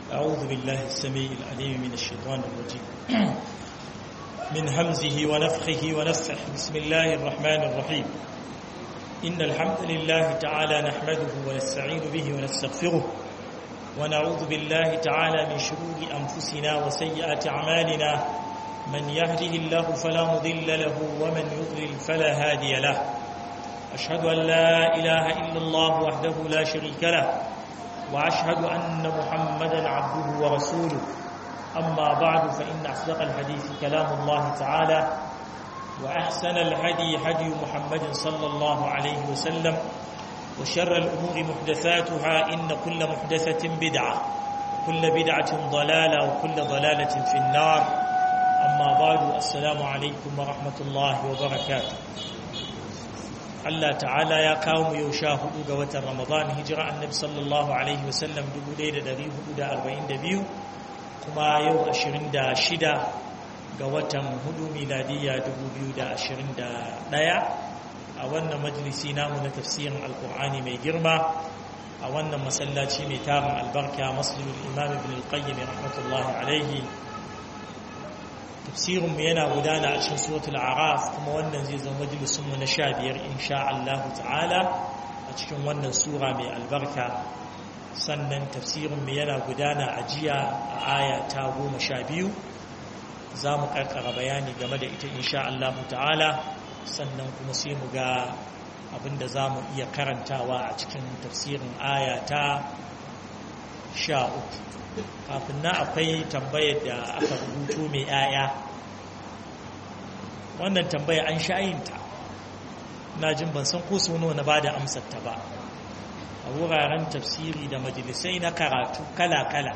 أعوذ بالله السميع العليم من الشيطان الرجيم من همزه ونفخه ونفخه بسم الله الرحمن الرحيم إن الحمد لله تعالى نحمده ونستعين به ونستغفره ونعوذ بالله تعالى من شرور أنفسنا وسيئات أعمالنا من يهده الله فلا مضل له ومن يضلل فلا هادي له أشهد أن لا إله إلا الله وحده لا شريك له وأشهد أن محمدا عبده ورسوله أما بعد فإن أصدق الحديث كلام الله تعالى وأحسن الهدي هدي محمد صلى الله عليه وسلم وشر الأمور محدثاتها إن كل محدثة بدعة وكل بدعة ضلالة وكل ضلالة في النار أما بعد السلام عليكم ورحمة الله وبركاته Allah ta'ala ya kawo mu yau sha hudu ga watan Ramadan hijira annabi sallallahu alaihi wasallam 1442 kuma yau 26 ga watan hudu miladiyya 2021 a wannan majalisi namu na tafsirin alkur'ani mai girma a wannan masallaci mai tarin albarka masjidul imam ibn al-qayyim rahmatullahi alaihi tafsirinmu yana gudana a cikin suratul araf kuma wannan zai zama majalisunmu na sha biyar insha Allah ta'ala a cikin wannan sura mai albarka sannan tafsirinmu yana gudana a jiya a aya ta goma sha biyu za mu karkara bayani game da ita insha Allah ta'ala sannan kuma sai mu ga abinda za mu iya karantawa a cikin tafsirin aya ta sha uku kafin na akwai tambayar da aka rubuto mai yaya wannan tambaya an sha'ayinta na jin ban san ko sono na ba da amsarta ba a wuraren tafsiri da majalisai na karatu kala-kala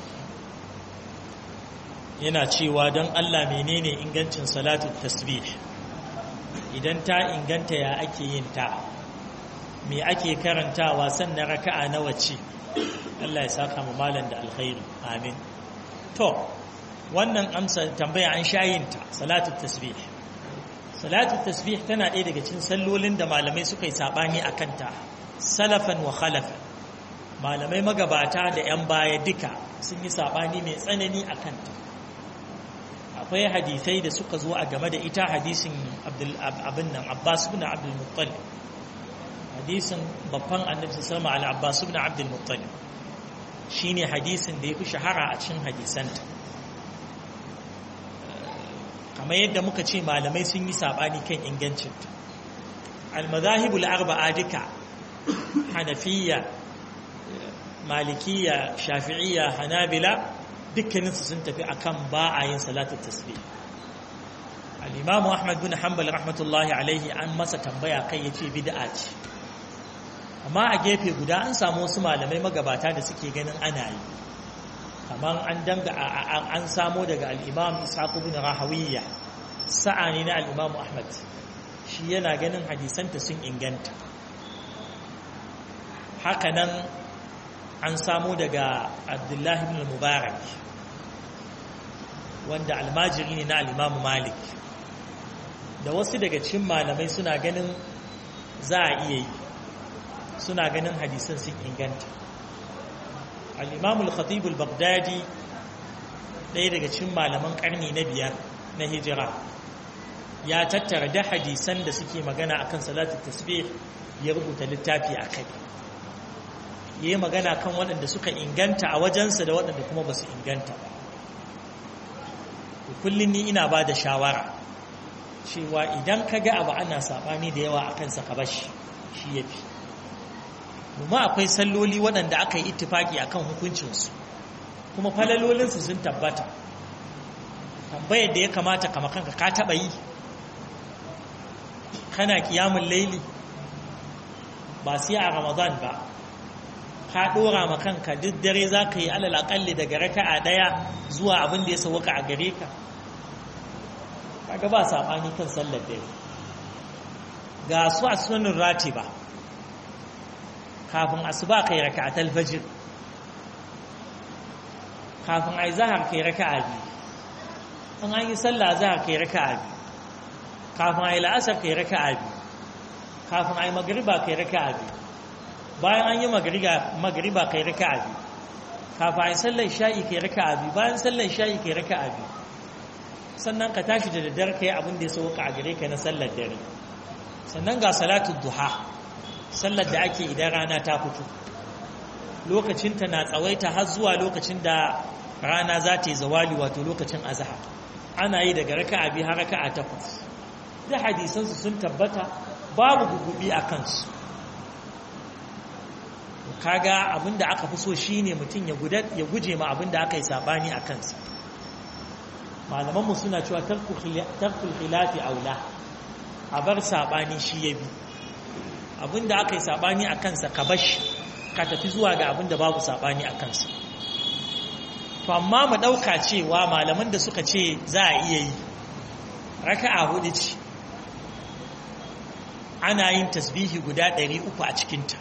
yana cewa don allah menene ingancin salatu tasbih idan ta inganta ya ake yin ta me ake karantawa sannan raka'a nawa ce Allah ya saka mu malam da alkhairi amin to wannan amsa tambaya an shayinta salatu tasbih salatu tasbih tana ɗaya daga cikin sallolin da malamai suka yi sabani akan ta salafan wa khalafan malamai magabata da yan baya duka sun yi sabani mai tsanani akan ta akwai hadisai da suka zo a game da ita hadisin abdul abin nan abbas ibn abdul muttalib hadisin babban annabi sallallahu alaihi al-abbas ibn abdul muttalib shine hadisin da yafi shahara a cikin hadisanta kamar yadda muka ce malamai sun yi sabani kan ingancinta al-madahib al-arba'a duka hanafiyya malikiyya shafi'iyya hanabila dukkaninsu sun tafi akan ba a yin salatu tasbih al-imamu ahmad bin hanbal rahmatullahi alaihi an masa tambaya kai yace bid'a ce amma a gefe guda an samu wasu malamai magabata da suke ganin ana yi kamar an danga an samo daga al'imam ishaq bin rahawiyya sa'a ne na al'imam ahmad shi yana ganin hadisanta sun inganta hakanan an samo daga abdullahi bin mubarak wanda almajiri ne na al'imam malik da wasu daga cikin malamai suna ganin za a iya yi suna ganin hadisan sun inganta al'imamul khatibul baghdadi ɗaya daga cikin malaman ƙarni na biyar na hijira ya tattara da hadisan da suke magana akan salatu tasbih ya rubuta littafi a kai ya yi magana kan waɗanda suka inganta a wajensa da waɗanda kuma ba su inganta ba kullum ni ina ba da shawara cewa idan ka ga abu ana saɓani da yawa a kansa ka bashi shi ya fi kuma akwai salloli waɗanda aka yi ittifaki akan hukuncinsu kuma falalolinsu sun tabbata tambayar da ya kamata kama kanka ka taɓa yi kana kiyamun laili ba sai a ramadan ba ka ɗora ma kanka duk dare za ka yi alal aƙalli daga raka'a ɗaya zuwa abin da ya sauwaka a gare ka kaga ba saɓani kan sallar dare ga su a sunanin rati ba kafin asuba kai raka'atul fajr kafin ai zahar kai raka'a biyu in an yi sallah zahar kai raka'a biyu kafin ai la'asar kai raka'a biyu kafin ai magriba kai raka'a biyu bayan an yi magriba kai raka'a biyu kafin sallar sha'i kai raka'a biyu bayan sallar sha'i kai raka'a biyu sannan ka tashi da daddare kai abin da ya sauka a gare ka na sallar dare sannan ga salatu duha sallar da ake idan rana ta fito lokacinta na tsawaita har zuwa lokacin da rana za ta yi zawali wato lokacin azhar ana yi daga raka'a biyu har raka'a takwas da hadisansu sun tabbata babu gugubi a kansu kaga abinda aka fi so shine mutum ya guje ma abinda aka yi sabani a kansa malamanmu suna cewa tarkul khilafi aula a bar sabani shi ya bi abinda aka yi sabani a kansa ka bashi ka tafi zuwa ga abinda babu sabani a kansa to amma mu ɗauka cewa malaman da suka ce za a iya yi raka'a hudu ce ana yin tasbihi guda 300 a cikinta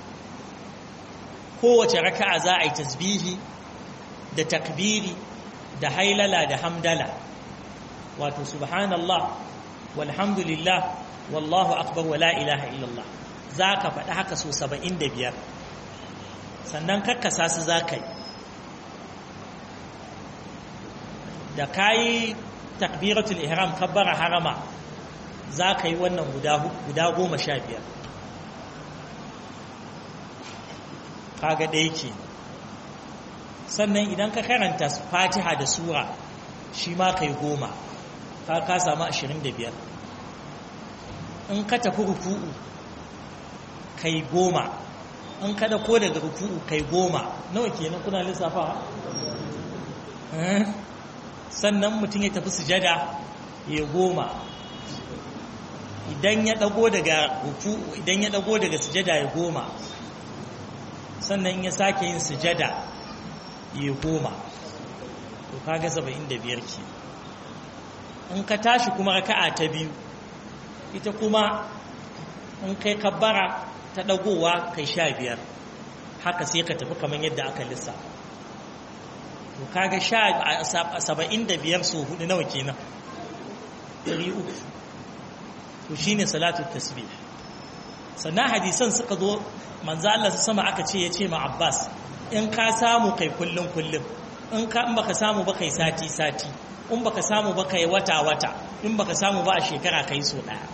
kowace raka'a za a yi tasbihi da takbiri da hailala da hamdala wato subhanallah walhamdulillah wallahu akbar wala ilaha illallah za ka faɗi haka so 75 sannan karkasa su za ka yi da ka yi takbiratul ihram kabbara harama za ka yi wannan guda goma sha biyar kaga ɗaya ke sannan idan ka karanta fatiha da sura shi ma ka yi goma ka ka samu ashirin da biyar in ka tafi ruku'u ka yi goma in ka da ko daga ruku'u ka yi goma nawa kenan kuna lissafa sannan mutum ya tafi sujada ya goma idan ya dago daga ruku idan ya dago daga sujada ya goma sannan ya sake yin sujada ya goma to kaga 75 ke in ka tashi kuma raka'a ta biyu ita kuma in kai kabbara ta dagowa kai sha biyar haka sai ka tafi kamar yadda aka lissafa to kaga sha saba'in da biyar so hudu nawa kenan ɗari uku to shine salatu tasbih sannan hadisan suka zo manzo Allah su sama aka ce ya ce ma Abbas in ka samu kai kullum kullum in ka in baka samu ba kai sati sati in baka samu ba kai wata wata in baka samu ba a shekara kai so daya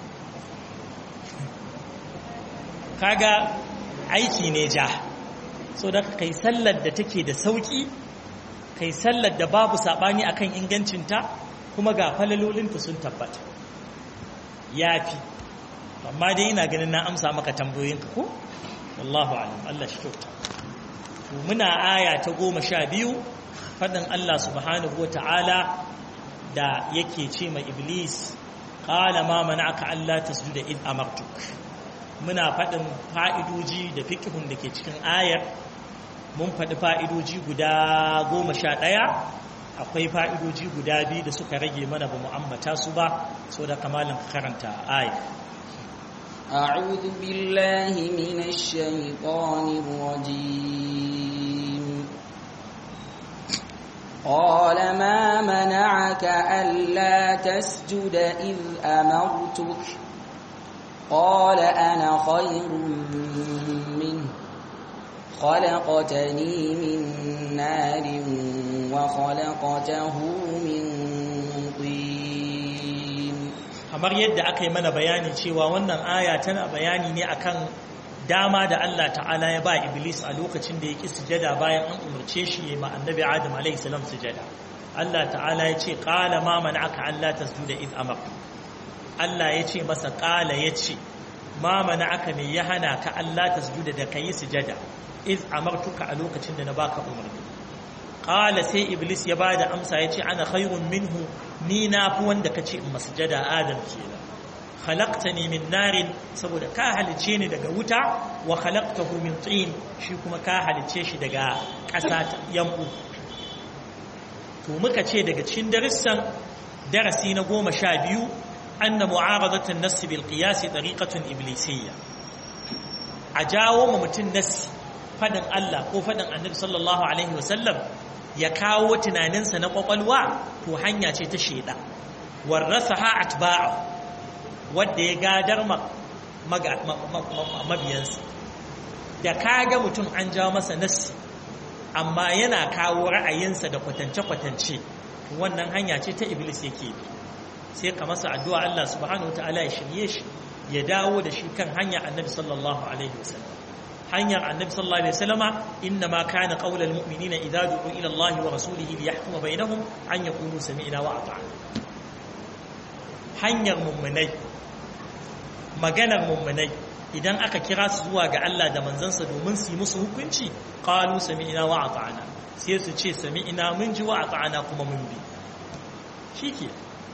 kaga aiki ne ja so da kai sallar da take da sauki kai sallar da babu sabani akan ingancinta kuma ga falalolinta sun tabbata yafi amma dai ina ganin na amsa maka tambayoyinka ko wallahu alam Allah shi kyauta to muna aya ta goma sha biyu faɗin Allah subhanahu wa ta'ala da yake ce ma iblis qala ma mana'aka alla tasjuda id amartuk muna faɗin fa'idoji da fiqhun da ke cikin ayar mun faɗi fa'idoji guda goma sha ɗaya akwai fa'idoji guda biyu da suka rage mana ba mu ambata su ba so da kamalin karanta ayar أعوذ بالله من الشيطان الرجيم قال ما منعك ألا تسجد إذ أمرتك قال أنا خير منه خلقتني من نار وخلقته من طين kamar yadda aka yi mana bayani cewa wannan aya tana bayani ne akan dama da Allah ta'ala ya ba Iblis a lokacin da ya ƙi sujada bayan an umarce shi ya ma annabi Adam alaihi salam sujada Allah ta'ala ya ce qala ma mana'aka alla tasjuda id amar Allah ya ce masa qala ya ce ma mana'aka me ya hana ka Allah tasjuda da kai sujada id amartuka a lokacin da na baka umarni qala sai Iblis ya bada amsa ya ce ana khairun minhu ni na fi wanda ka ce in masjada Adam kenan khalaqtani min narin saboda ka halice ni daga wuta wa khalaqtahu min tin shi kuma ka halice shi daga ƙasa ta yambu to muka ce daga cikin darussan darasi na goma sha biyu anna mu'aradatu an-nass bil qiyas tariqatun iblisiyya a jawo ma mutum nassi fadin Allah ko fadin Annabi sallallahu alaihi wasallam ya kawo tunaninsa na kwakwalwa to hanya ce ta sheda warasaha atba'a wadda ya gadar mabiyansa da kaga mutum an jawo masa nassi amma yana kawo ra'ayinsa da kwatance-kwatance wannan hanya ce ta iblis yake bi sai ka masa addu'a Allah subhanahu wataala ya shirye shi ya dawo da shi kan hanya annabi sallallahu alaihi wasallam hanyar annabi sallallahu alaihi wasallama inna ma kana qaulal mu'minina idza du'u ila Allah wa rasulihi liyahkuma bainahum an yaqulu sami'na wa ata'na hanyar mummunai maganar mummunai idan aka kira su zuwa ga Allah da manzansa domin su yi musu hukunci qalu sami'na wa ata'na sai su ce sami'na mun ji wa ata'na kuma mun bi shike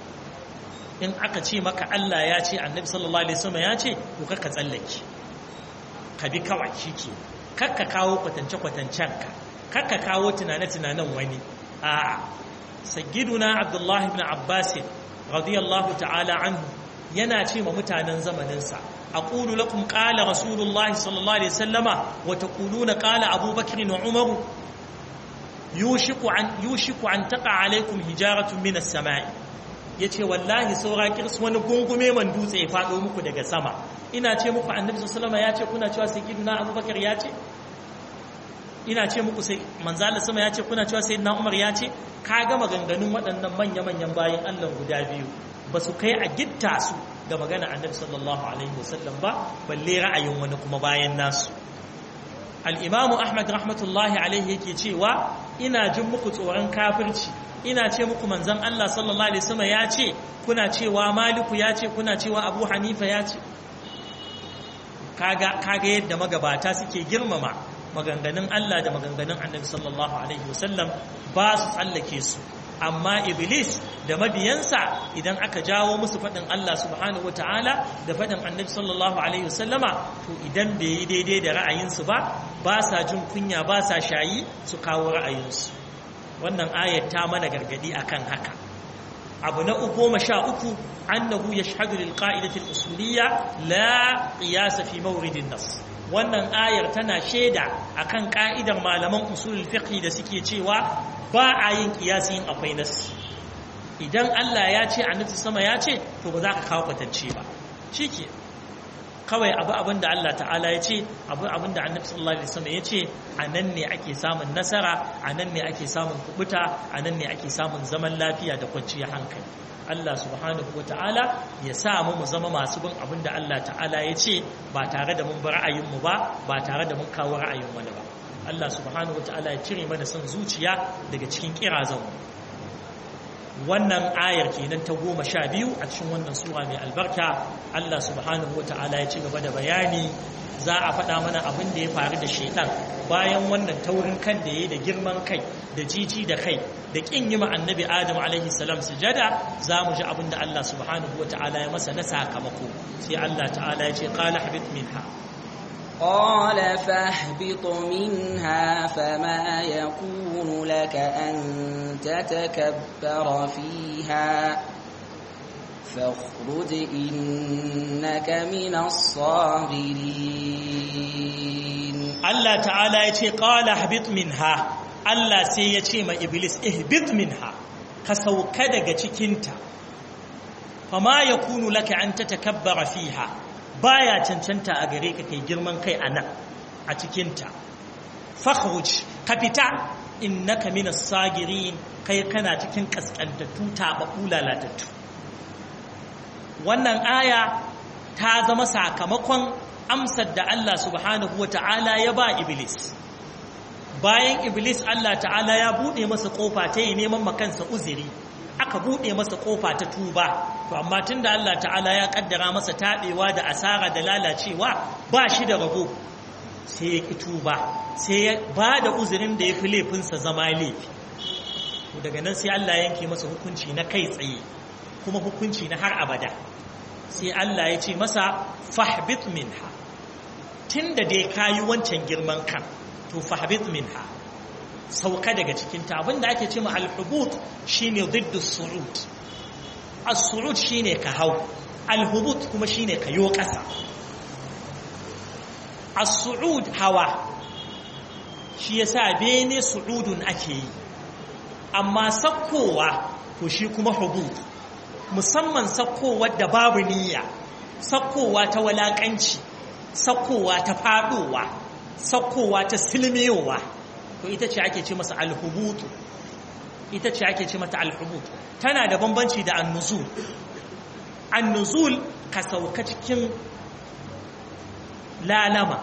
in aka ce maka Allah ya ce annabi sallallahu alaihi wasallam ya ce to ka tsallake ka bi kawai shike kakka kawo kwatance kwatancen ka kakka kawo tunane tunanen wani a'a sayyiduna abdullahi ibn abbas radiyallahu ta'ala anhu yana ce ma mutanen zamaninsa aqulu lakum qala rasulullahi sallallahu alaihi wasallama wa taquluna qala abubakar wa umar yushiku an yushiku an taqa alaikum hijaratun minas samai yace wallahi saura kirs wani gungume man dutse ya fado muku daga sama ina ce muku annabi sallallahu alaihi wasallama yace kuna cewa sayyidina abubakar yace ina ce muku sai manzo Allah sama yace kuna cewa sayyidina umar yace ka ga maganganun waɗannan manya-manyan bayan Allah guda biyu ba su kai a gitta su ga magana annabi sallallahu alaihi wasallam ba balle ra'ayin wani kuma bayan nasu al-imamu ahmad rahmatullahi alaihi yake cewa ina jin muku tsoron kafirci ina ce muku manzon Allah sallallahu alaihi wasallam ya ce kuna cewa maliku ya ce kuna cewa abu hanifa ya ce kaga kaga yadda magabata suke girmama maganganun Allah da maganganun annabi sallallahu alaihi wasallam ba su tsallake su amma iblis da mabiyansa idan aka jawo musu faɗin Allah subhanahu wata'ala da faɗin annabi sallallahu alaihi wasallama to idan bai yi daidai da ra'ayinsu ba ba sa jin kunya ba sa shayi su kawo ra'ayinsu wannan ayat ta mana gargadi akan haka abu na goma sha uku annahu yashhadu lil qa'idati al usuliyya la qiyas fi mawridin nas wannan ayar tana shaida akan ka'idar malaman usulul fiqh da suke cewa ba a yin kiyasin akwai nasi idan Allah ya ce annabi sama ya ce to ba za ka kawo kwatance ba shike kawai abu abin da Allah ta'ala ya ce abu abin da annabi sallallahu alaihi wasallam ya ce a nan ne ake samun nasara a nan ne ake samun kubuta a nan ne ake samun zaman lafiya da kwanciyar hankali Allah subhanahu wa ta'ala ya sa mu mu zama masu bin abin da Allah ta'ala ya ce ba tare da mun bi ra'ayinmu ba ba tare da mun kawo ra'ayin wani ba Allah subhanahu wa ta'ala ya cire mana son zuciya daga cikin kirazanmu wannan ayar kenan ta goma sha biyu a cikin wannan sura mai albarka Allah subhanahu wa ta'ala ya ci gaba da bayani za a faɗa mana abin da ya faru da shaitan bayan wannan taurin kan da ya da girman kai da jiji da kai da ƙin yi annabi adam alaihi salam sujada za mu ji abin da Allah subhanahu wa ta'ala ya masa na sakamako sai Allah ta'ala ya ce qala habit minha قال فاهبط منها فما يكون لك أن تتكبر فيها فاخرج إنك من الصاغرين Allah ta'ala ya ce qala habit minha Allah sai ya ce ma iblis ihbit minha ka sauka daga cikinta fama yakunu laka an tatakabbara fiha baya cancanta a gare ka kai girman kai a nan a cikinta fakhruj ka fita innaka minas sagirin kai kana cikin kaskantattu taɓaɓɓu lalatattu wannan aya ta zama sakamakon amsar da Allah subhanahu wa ta'ala ya ba iblis bayan iblis Allah ta'ala ya buɗe masa ƙofa ta yi neman makansa uziri aka buɗe masa ƙofa ta tuba to amma tun da Allah ta'ala ya ƙaddara masa taɓewa da asara da lalacewa ba shi da rabo sai ya ƙi tuba sai ya ba da uzurin da ya fi laifinsa zama laifi daga nan sai Allah yanke masa hukunci na kai tsaye kuma hukunci na har abada sai Allah ya ce masa fahbit minha tun da dai kayi wancan girman kan to fahbit minha sauka daga cikinta abinda ake ce ma alhubut shine diddu su'ud as-su'ud shine ka hau alhubut kuma shine ka yo kasa as-su'ud hawa shi yasa bene su'udun ake yi amma sakkowa to shi kuma hubut musamman sakkowar da babu niyya sakkowa ta walakanci sakkowa ta fadowa sakkowa ta silmiyowa to ita ce ake ce masa alhubutu ita ce ake ce mata alhubut tana da bambanci da annuzul annuzul ka sauka cikin lalama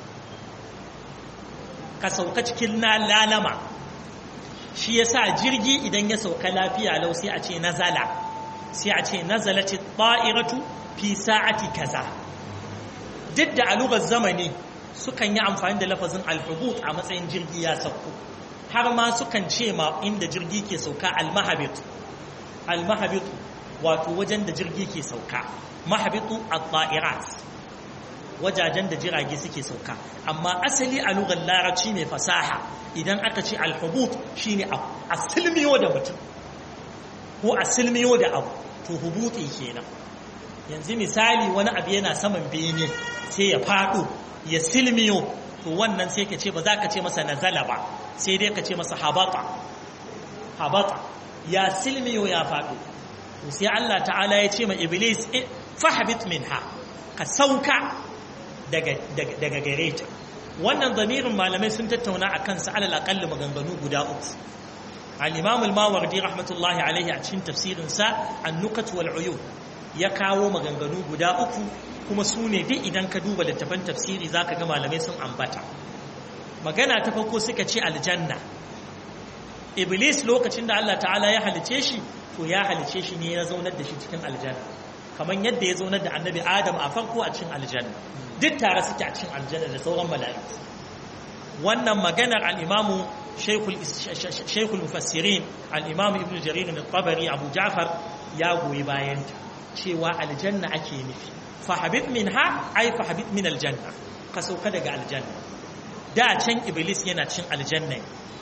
ka sauka cikin lalama shi yasa jirgi idan ya sauka lafiya lau sai a ce nazala sai a ce nazalati ta'iratu fi sa'ati kaza duk da alugar zamani sukan yi amfani da lafazin alhubut a matsayin jirgi ya sauko har ma sukan ce ma inda jirgi ke sauka almahabit almahabit wato wajen da jirgi ke sauka mahabitu at-ta'irat wajajen da jirage suke sauka amma asali a lugar larabci mai fasaha idan aka ce alhubut shine a silmiyo da mutum ko a silmiyo da abu to hubuti kenan yanzu misali wani abu yana saman bene sai ya faɗo ya silmiyo to wannan sai ka ce ba za ka ce masa nazala ba sai dai ka ce masa habata habata ya silmiyo ya faɗo to sai Allah ta'ala ya ce ma iblis fahbit minha ka sauka daga daga gare ta wannan zamirin malamai sun tattauna a kansa alal aqall maganganu guda uku al-imam al-mawardi rahmatullahi alaihi a cikin tafsirin sa an-nukat wal uyun ya kawo maganganu guda uku kuma su ne duk idan ka duba littafan tafsiri zaka ga malamai sun ambata magana ta farko suka ce aljanna iblis lokacin da Allah ta'ala ya halice shi to ya halice shi ne ya zaunar da shi cikin aljanna kamar yadda ya zaunar da annabi adam a farko a cikin aljanna duk tare suke a cikin aljanna da sauran mala'iku wannan maganar al-imamu shaykhul mufassirin al-imamu ibnu jarir al-tabari abu ja'far ya goyi bayanta cewa aljanna ake nufi fahabit minha ay fahabit min aljanna ka sauka daga aljanna da can iblis yana cin aljanna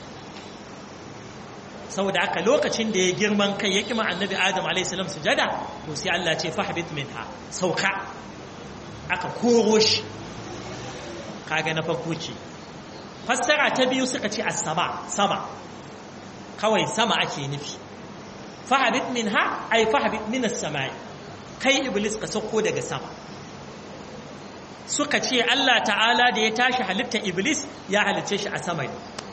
saboda haka lokacin da ya girman kai ya kima annabi adam alaihissalam sujada to sai Allah ce fahbit minha sauka aka koro shi kaga na farko ce fassara ta biyu suka ce as-sama sama kawai sama ake nufi fahbit minha ay fahbit min as-samai kai iblis ka sauko daga sama suka ce Allah ta'ala da ya tashi halitta iblis ya halicce shi a sama ne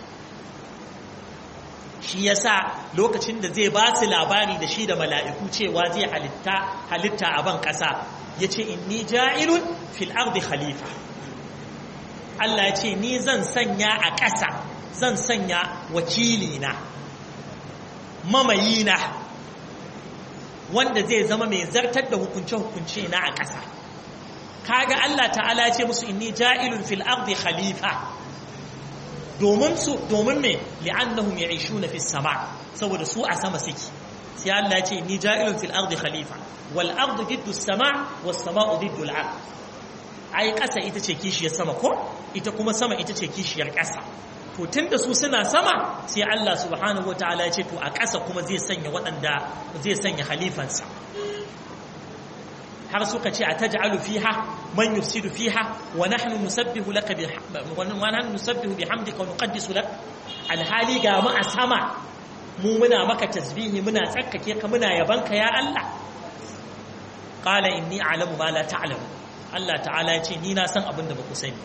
shi yasa lokacin da zai ba su labari da shi da mala'iku cewa zai halitta halitta a ban ƙasa ya ce inni ja'ilun fil ardi khalifa Allah ya ce ni zan sanya a ƙasa zan sanya wakilina mamayina wanda zai zama mai zartar da hukunce-hukunce na a ƙasa kaga Allah ta'ala ya ce musu inni ja'ilun fil ardi khalifa domin su domin me li'annahum ya'ishuna fis sama saboda su a sama suke sai Allah ya ce inni ja'ilun fil ardi khalifa wal ardu diddu as-sama was sama'u diddu al-ard ai ƙasa ita ce kishiyar sama ko ita kuma sama ita ce kishiyar ƙasa to tunda su suna sama sai Allah subhanahu wataala ya ce to a ƙasa kuma zai sanya waɗanda zai sanya khalifansa har suka ce a taj'alu fiha man yufsidu fiha wa nahnu nusabbihu laka bi wa nahnu nusabbihu bihamdika wa nuqaddisu lak alhali ga mu a sama mu muna maka tasbihi muna tsakkake ka muna yabanka ya Allah qala inni a'lamu ma la ta'lamu Allah ta'ala ya ce ni na san abin da ba ku sani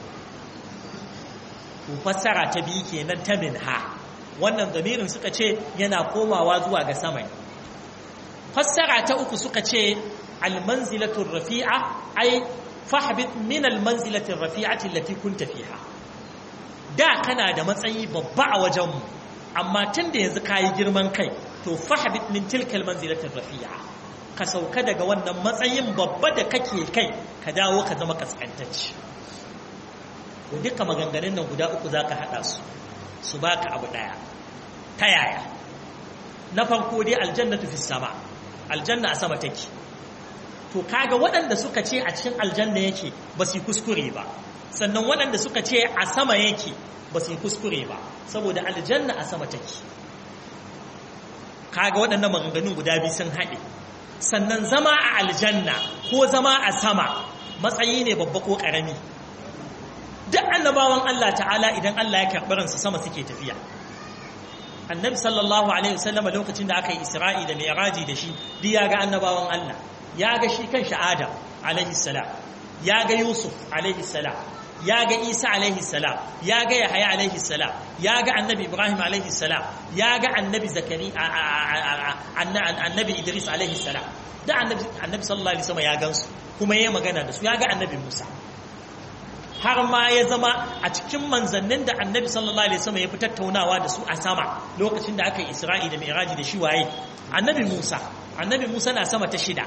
to fassara ta biyu kenan ta minha wannan damirin suka ce yana komawa zuwa ga sama fassara ta uku suka ce almanzilatul rafi'a ai fahbit min almanzilatir rafi'ati allati kunta fiha da kana da matsayi babba a wajenmu amma tun da yanzu kayi girman kai to fahbit min tilkal manzilatir rafi'a ka sauka daga wannan matsayin babba da kake kai ka dawo ka zama kaskantacci to duka maganganun nan guda uku zaka hada su su baka abu daya ta yaya na farko dai aljannatu fis sama aljanna a sama take to kaga waɗanda suka ce a cikin aljanna yake ba su kuskure ba sannan waɗanda suka ce a sama yake ba su kuskure ba saboda aljanna a sama take kaga waɗannan maganganun guda biyu sun haɗe sannan zama a aljanna ko zama a sama matsayi ne babba ko ƙarami duk annabawan Allah ta'ala idan Allah ya karɓi ransu sama suke tafiya annabi sallallahu alaihi wasallam lokacin da aka yi isra'i da mi'raji da shi duk ya ga annabawan Allah ya ga shi kan Adam alaihi salam ya ga Yusuf alaihi salam ya ga Isa alaihi salam ya ga Yahaya alaihi salam ya ga annabi Ibrahim alaihi salam ya ga annabi Zakari annabi Idris alaihi salam da annabi annabi sallallahu alaihi wasallam ya gansu kuma yayi magana da su ya ga annabi Musa har ma ya zama a cikin manzannin da annabi sallallahu alaihi wasallam ya fi tattaunawa da su a sama lokacin da aka yi Isra'i da Mi'raji da shi waye annabi Musa annabi Musa na sama ta shida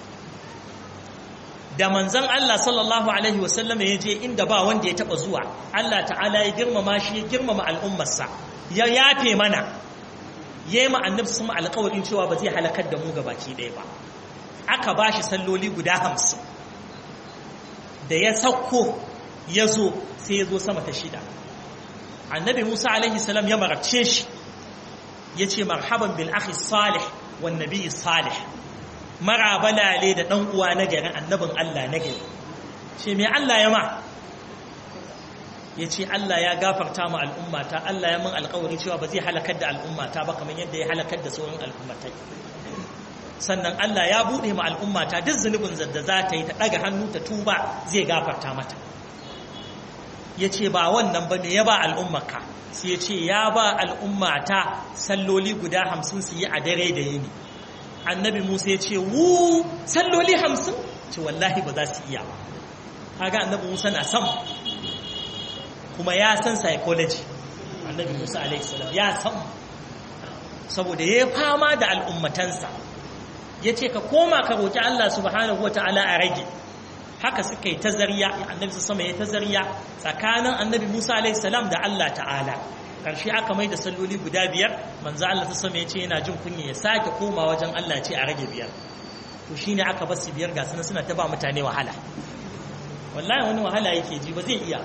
da manzan Allah sallallahu Alaihi wasallam ya je inda ba wanda ya taba zuwa Allah ta'ala ya girmama shi ya girmama al'ummarsa ya yafe mana ya yi ma'annab su alkawarin cewa ba zai halakar da mu baki ɗaya ba aka ba shi salloli guda hamsin da ya sauko ya zo sai ya zo sama ta shida annabi musa alaihi salam ya marabce shi ya ce marhaban bil akhi salih wan nabi salih marabalale da ɗan uwa na gari annabin Allah na gari ce mai Allah ya ma ya ce Allah ya gafarta ma al'ummata Allah ya min alkawari cewa ba zai halakar da al'ummata ba kamar yadda ya halakar da sauran al'ummatai sannan Allah ya buɗe ma al'ummata duk zunubin da za ta yi ta ɗaga hannu ta tuba zai gafarta mata ya ce ba wannan ba me ya ba al'ummaka sai ya ce ya ba al'ummata salloli guda hamsin su yi a dare da yini annabi musa ya ce wu salloli hamsin ce wallahi ba za su iya ba kaga annabi musa na san kuma ya san psychology annabi musa alaihissalam ya san saboda ya fama da al'ummatansa ya ce ka koma ka roƙi allah subhanahu wata'ala a rage haka suka yi tazariya annabi sama ya tazariya tsakanin annabi musa alaihissalam da allah ta'ala karshe aka mai da salloli guda biyar manzo Allah ta sama ya ce yana jin kunya ya sake koma wajen Allah ce a rage biyar to shine aka bar su biyar ga suna suna ta ba mutane wahala wallahi wani wahala yake ji ba zai iya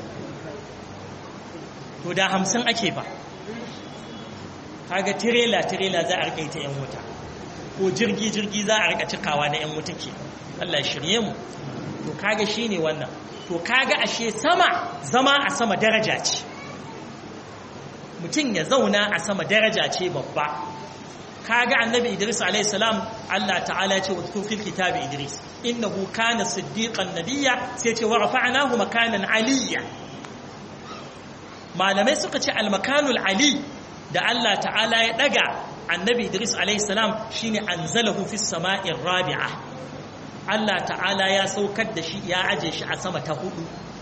to da hamsin ake ba kaga tirela tirela za a rika ita yan wuta ko jirgi jirgi za a rika cikawa na yan wuta ke Allah shirye mu to kaga shine wannan to kaga ashe sama zama a sama daraja ce mutum ya zauna a sama daraja ce babba kaga annabi Idris alayhi salam Allah ta'ala ce wa fil kitabi Idris innahu kana siddiqan nabiyya sai ce wa rafa'nahu makanan aliyya malamai suka ce al makanul ali da Allah ta'ala ya daga annabi Idris alayhi salam shine anzalahu fis sama'ir rabi'a Allah ta'ala ya saukar da shi ya aje shi a sama ta hudu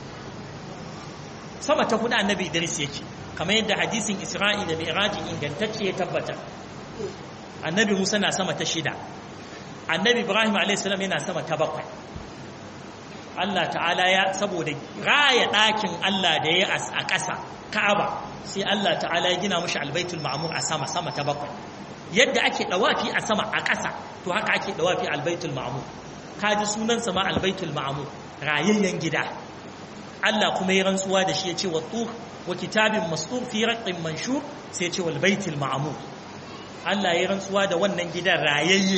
sama ta hudu annabi Idris yake kamar yadda hadisin Isra'i da Mi'raji ingantacce ya tabbata annabi Musa na sama ta shida annabi Ibrahim a.s. yana sama ta bakwai Allah ta'ala ya saboda raya ɗakin Allah da ya a ƙasa Ka'aba sai Allah ta'ala ya gina mushi albaitul ma'mur a sama sama ta bakwai yadda ake dawafi a sama a ƙasa to haka ake dawafi albaitul ma'mur kaji sunan sama albaitul ma'mur rayayyen gida Allah kuma ya rantsuwa da shi ya ce wa tur wa kitabin mastur fi raqqin manshur sai ya ce wal baitul ma'mur Allah ya rantsuwa da wannan gidan rayayye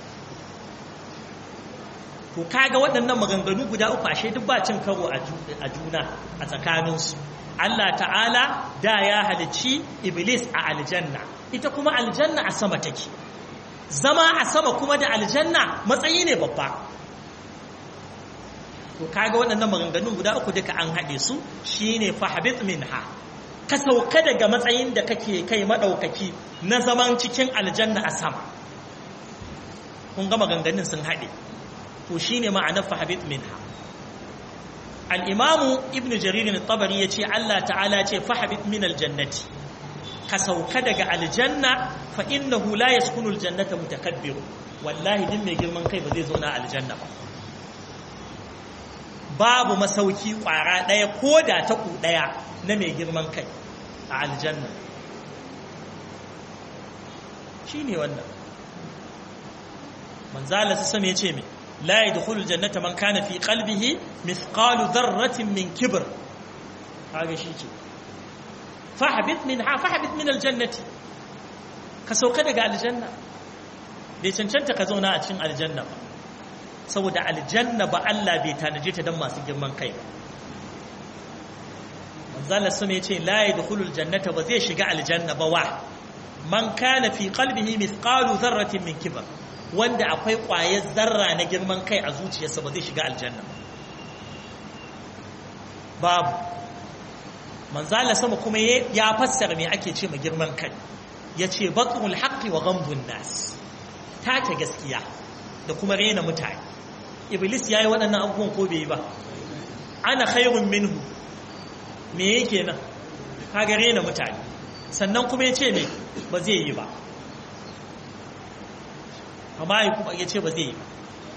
to kaga waɗannan maganganu guda uku ashe duk ba cin karo a juna a tsakaninsu Allah ta'ala da ya halicci iblis a aljanna ita kuma aljanna a sama take zama a sama kuma da aljanna matsayi ne babba to kaga waɗannan maganganun guda uku duka an haɗe su shine fahabit minha ka sauka daga matsayin da kake kai maɗaukaki na zaman cikin aljanna a sama kun ga maganganun sun haɗe to shine ma'anar fahabit minha al-imamu ibn jarir al-tabari yace Allah ta'ala ce fahabit min al-jannati ka sauka daga aljanna fa innahu la yaskunu al-jannata mutakabbir wallahi din mai girman kai ba zai zauna aljanna ba babu masauki kwara daya ko da ta ku daya na mai girman kai a aljanna shine wannan manzala ta same yace me لا يدخل الجنة من كان في قلبه مثقال ذرة من كبر هذا شيء فحبط منها فحبط من الجنة كسوك دغ الجنة bai cancanta ka zauna a cikin aljanna ba saboda aljanna ba Allah bai tanaje ta dan masu girman kai ba manzala sun yace la yadkhulul jannata ba zai shiga aljanna ba wa man kana fi qalbihi mithqalu dharratin min kibr wanda akwai ƙwayar zarra na girman kai a zuciyarsa ba zai shiga aljanna babu manzala sama kuma ya fassara me ake ce ma girman kai ya ce batrul haqqi wa ghamdun nas take gaskiya da kuma rena mutane iblis yayi waɗannan abubuwan ko bai yi ba ana khairun minhu me yake nan kaga rena mutane sannan kuma ya ce me ba zai yi ba amma ya ce ba zai yi ba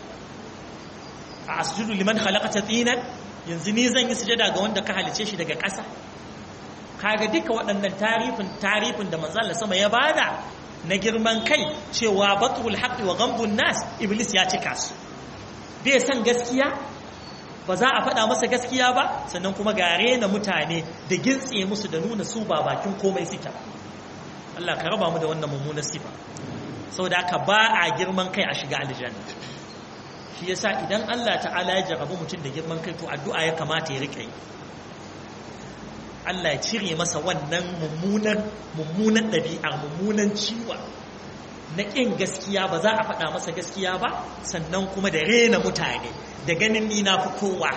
a asjudu liman khalaqata tinan yanzu ni zan yi sujada ga wanda ka halice shi daga ƙasa kaga duka waɗannan tarifin tarifin da manzon Allah sama ya bada na girman kai cewa batrul haqqi wa ghamdun nas iblis ya cika su bai san gaskiya ba za a faɗa masa gaskiya ba sannan kuma gare na mutane da gintse musu da nuna su ba bakin komai suke Allah ka raba mu da wannan mummunar sifa saboda haka ba a girman kai a shiga aljanna shi yasa idan Allah ta'ala ya jarabu mutum da girman kai to addu'a ya kamata ya rike Allah ya cire masa wannan mummunan mummunan ɗabi'ar mummunan ciwa na ƙin gaskiya ba za a faɗa masa gaskiya ba sannan kuma da rena mutane da ganin ni na fi kowa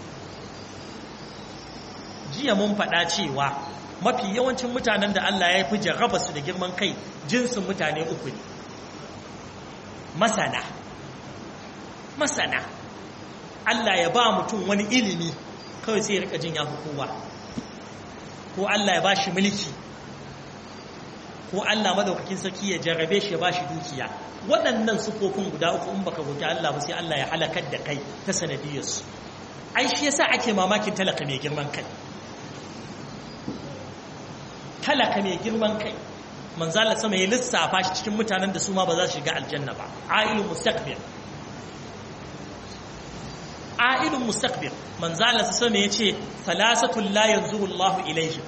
jiya mun faɗa cewa mafi yawancin mutanen da Allah ya fi jarraba su da girman kai jinsin mutane uku ne masana masana Allah ya ba mutum wani ilimi kawai sai ya rika jin ya fi kowa ko Allah ya ba shi mulki ko Allah madaukakin sarki ya jarrabe shi ya ba shi dukiya waɗannan sufofin guda uku in baka roki Allah ba sai Allah ya halakar da kai ta sanadiyarsu ai shi yasa ake mamakin talaka mai girman kai talaka mai girman kai manzo Allah sama ya lissafa shi cikin mutanen da su ma ba za su shiga aljanna ba ailul mustaqbil ailul mustaqbil manzo Allah sama ya ce salasatul la yanzuru Allah ilayhi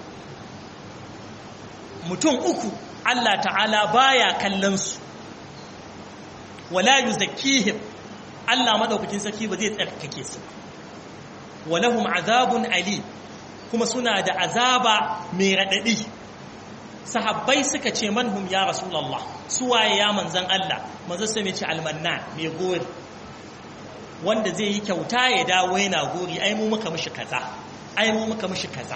mutum uku Allah ta'ala baya kallon su wala yuzakkihim Allah madaukakin sarki ba zai tsarkake su walahum azabun ali kuma suna da azaba mai radadi sahabbai suka ce manhum ya rasulullah suwaye ya manzan Allah manzo sai mai ce almanna mai gori wanda zai yi kyauta ya dawo yana gori ai mu muka mishi kaza ai mu muka mishi kaza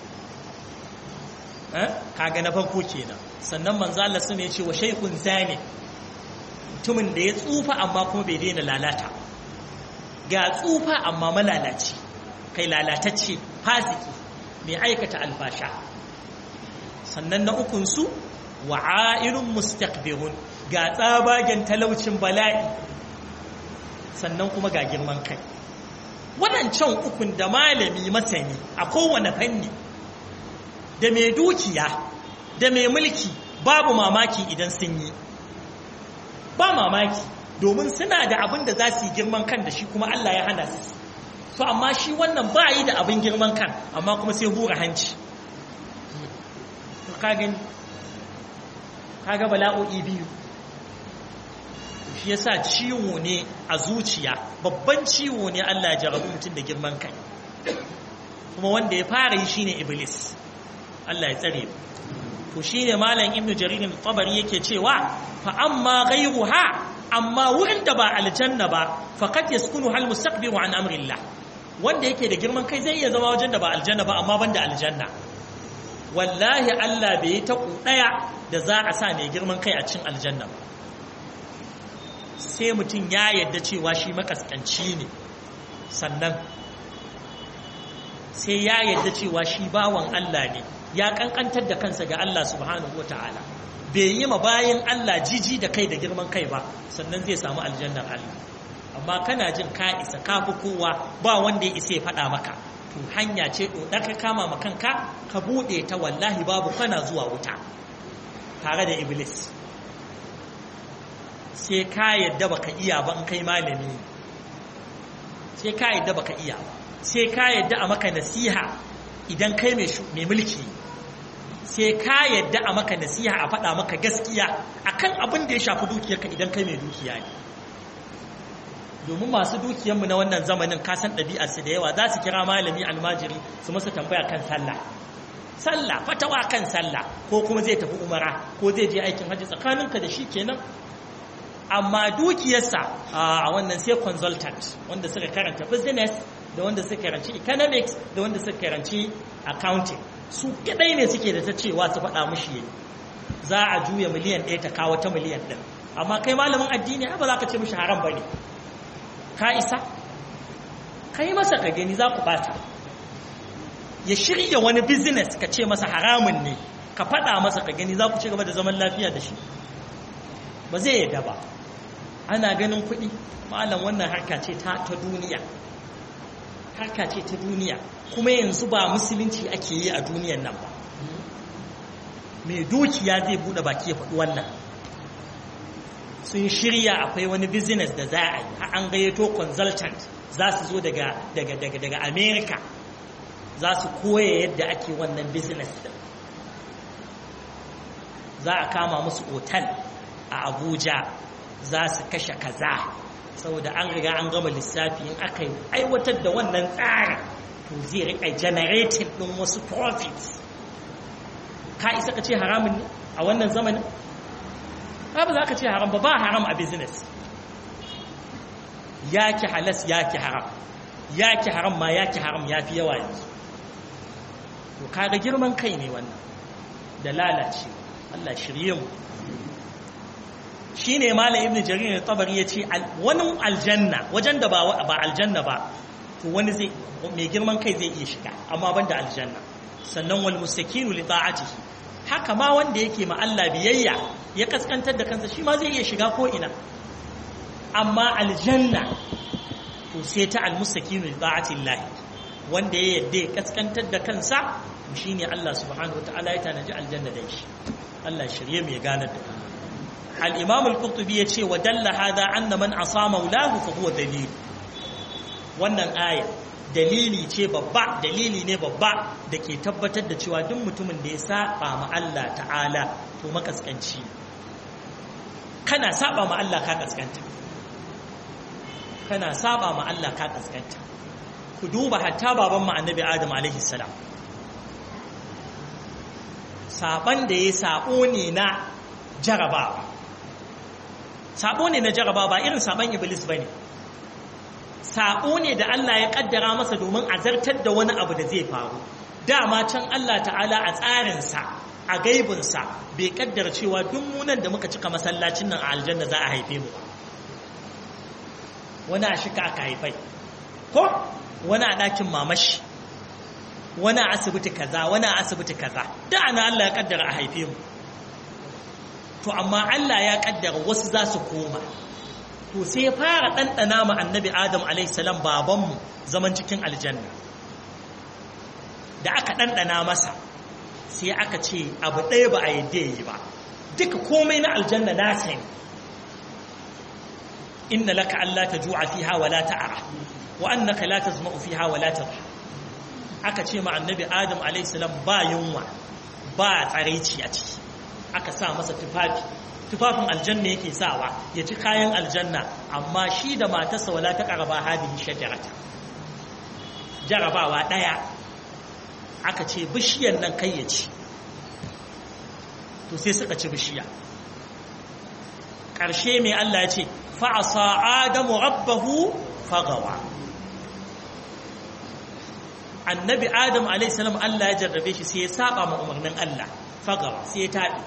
eh kaga na farko kenan sannan manzo Allah sai ya ce wa shaykhun zani mutumin da ya tsufa amma kuma bai daina lalata ga tsufa amma malalaci kai lalatacce fasiki mai aikata alfasha sannan na ukunsu wa a'irun mustaqbirun ga tsabagen talaucin bala'i sannan kuma ga girman kai waɗancan ukun da malami masani a kowane fanni da mai dukiya da mai mulki babu mamaki idan sun yi ba mamaki domin suna da abin da za su yi girman kan da shi kuma Allah ya hana su to amma shi wannan ba yi da abin girman kan amma kuma sai hura hanci kagin kaga bala'o'i biyu shi yasa ciwo ne a zuciya babban ciwo ne Allah ya jarabu mutum da girman kai kuma wanda ya fara yi shine iblis Allah ya tsare to shine malam ibnu jarir al-tabari yake cewa fa amma ghayruha amma wurin da ba aljanna ba faqad yaskunu hal mustaqbiru an amrillah wanda yake da girman kai zai iya zama wajen da ba aljanna ba amma banda aljanna wallahi Allah bai yi ta ɗaya da za a sa mai girman kai a cin aljanna ba sai mutum ya yadda cewa shi makaskanci ne sannan sai ya yadda cewa shi bawan Allah ne ya kankantar da kansa ga Allah subhanahu ta'ala bai yi ma bayan Allah jiji da kai da girman kai ba sannan zai samu aljannar Allah amma kana jin ka isa ka fi kowa ba wanda ya isa ya faɗa maka to hanya ce ɗoɗa ka kama ma kanka ka buɗe ta wallahi babu kana zuwa wuta tare da iblis sai ka yadda baka iya ba in kai malami sai ka yadda baka iya ba sai ka yadda a maka nasiha idan kai mai mulki sai ka yadda a maka nasiha a faɗa maka gaskiya akan abin da ya shafi dukiyarka idan kai mai dukiya ne domin masu dukiyarmu na wannan zamanin kasan ɗabi'arsu da yawa za su kira malami almajiri su masa tambaya kan sallah sallah fatawa kan sallah ko kuma zai tafi umara ko zai je aikin hajji tsakaninka da shi kenan amma dukiyarsa a wannan sai consultant wanda suka karanta business da wanda suka karanci economics da wanda suka karanci accounting su kadai ne suke da ta cewa su faɗa mushi yayi za a juya miliyan ɗaya ta kawo ta miliyan ɗin amma kai malamin addini ba za ka ce mushi haram ba ne ka isa ka yi masa ka gani za ku bata ya shirya wani business ka ce masa haramun ne ka faɗa masa ka gani za ku ci gaba da zaman lafiya da shi ba zai yadda ba ana ganin kuɗi malam wannan harka ce ta duniya harka ce ta duniya kuma yanzu ba musulunci ake yi a duniyan nan ba mai dukiya zai buɗe baki ya faɗi wannan sun shirya akwai wani business da za a yi an gayyato consultant za su zo daga daga daga daga america za su koya yadda ake wannan business din za a kama musu otal a abuja za su kashe kaza saboda an riga an gama lissafi in aka yi aiwatar da wannan tsarin to zai rika generating din wasu profits ka isa ka ce haramun ne a wannan zamanin ba za ka ce haram ba ba haram a business ya ki halas ya ki haram ya ki haram ma ya ki haram ya fi yawa yanzu to kaga girman kai ne wannan da lalace Allah shirye mu shine malam ibnu jarir tabari yace wani aljanna wajen da ba ba aljanna ba to wani zai mai girman kai zai iya shiga amma banda aljanna sannan wal mustakinu li ta'atihi haka ma wanda yake ma Allah biyayya ya kaskantar da kansa shi ma zai iya shiga ko ina amma aljanna to sai ta almustaqim li ta'atillah wanda ya yadda ya kaskantar da kansa shine Allah subhanahu wataala ya tanaji aljanna da shi Allah shirye mu ya ganar da al-imam al-qurtubi yace wa dalla hada anna man asama maulahu fa huwa dalil wannan aya dalili ce babba dalili ne babba da ke tabbatar da cewa duk mutumin da ya saba ma Allah ta'ala to makaskanci kana saba ma Allah ka kaskanta kana saba ma Allah ka kaskanta ku duba hatta baban mu annabi Adam alaihi salam saban da ya sabo ne na jarabawa sabo ne na jarabawa ba irin saban iblis bane sabo ne da Allah ya kaddara masa domin a zartar da wani abu da zai faru dama can Allah ta'ala a tsarinsa a gaibinsa bai kaddara cewa duk munan da muka cika masallacin nan a aljanna za a haife mu wani a shika aka haifai ko wani a ɗakin mamashi wani a asibiti kaza wani a asibiti kaza da ana Allah ya kaddara a haife mu to amma Allah ya kaddara wasu za su koma to sai ya fara ɗanɗana ma annabi adam alaihissalam babanmu zaman cikin aljanna da aka ɗanɗana masa sai aka ce abu ɗaya ba a yadda yi ba duka komai na aljanna na sani inna laka Allah ta ju'a fiha wa la ta'ara wa annaka la tazma'u fiha wa la tadha aka ce ma annabi adam alaihissalam ba yunwa ba tsaraici a ciki aka sa masa tufafi tufafin aljanna yake sawa ya ci kayan aljanna amma shi da matarsa wala ta karaba hadihi shajarata jarabawa daya aka ce bishiyar nan kai ya ci to sai suka ci bishiya ƙarshe mai Allah ya ce fa'asa adamu rabbahu fagawa annabi adam alaihissalam Allah ya jarrabe shi sai ya saba ma umarnin Allah fagawa sai ya taɓi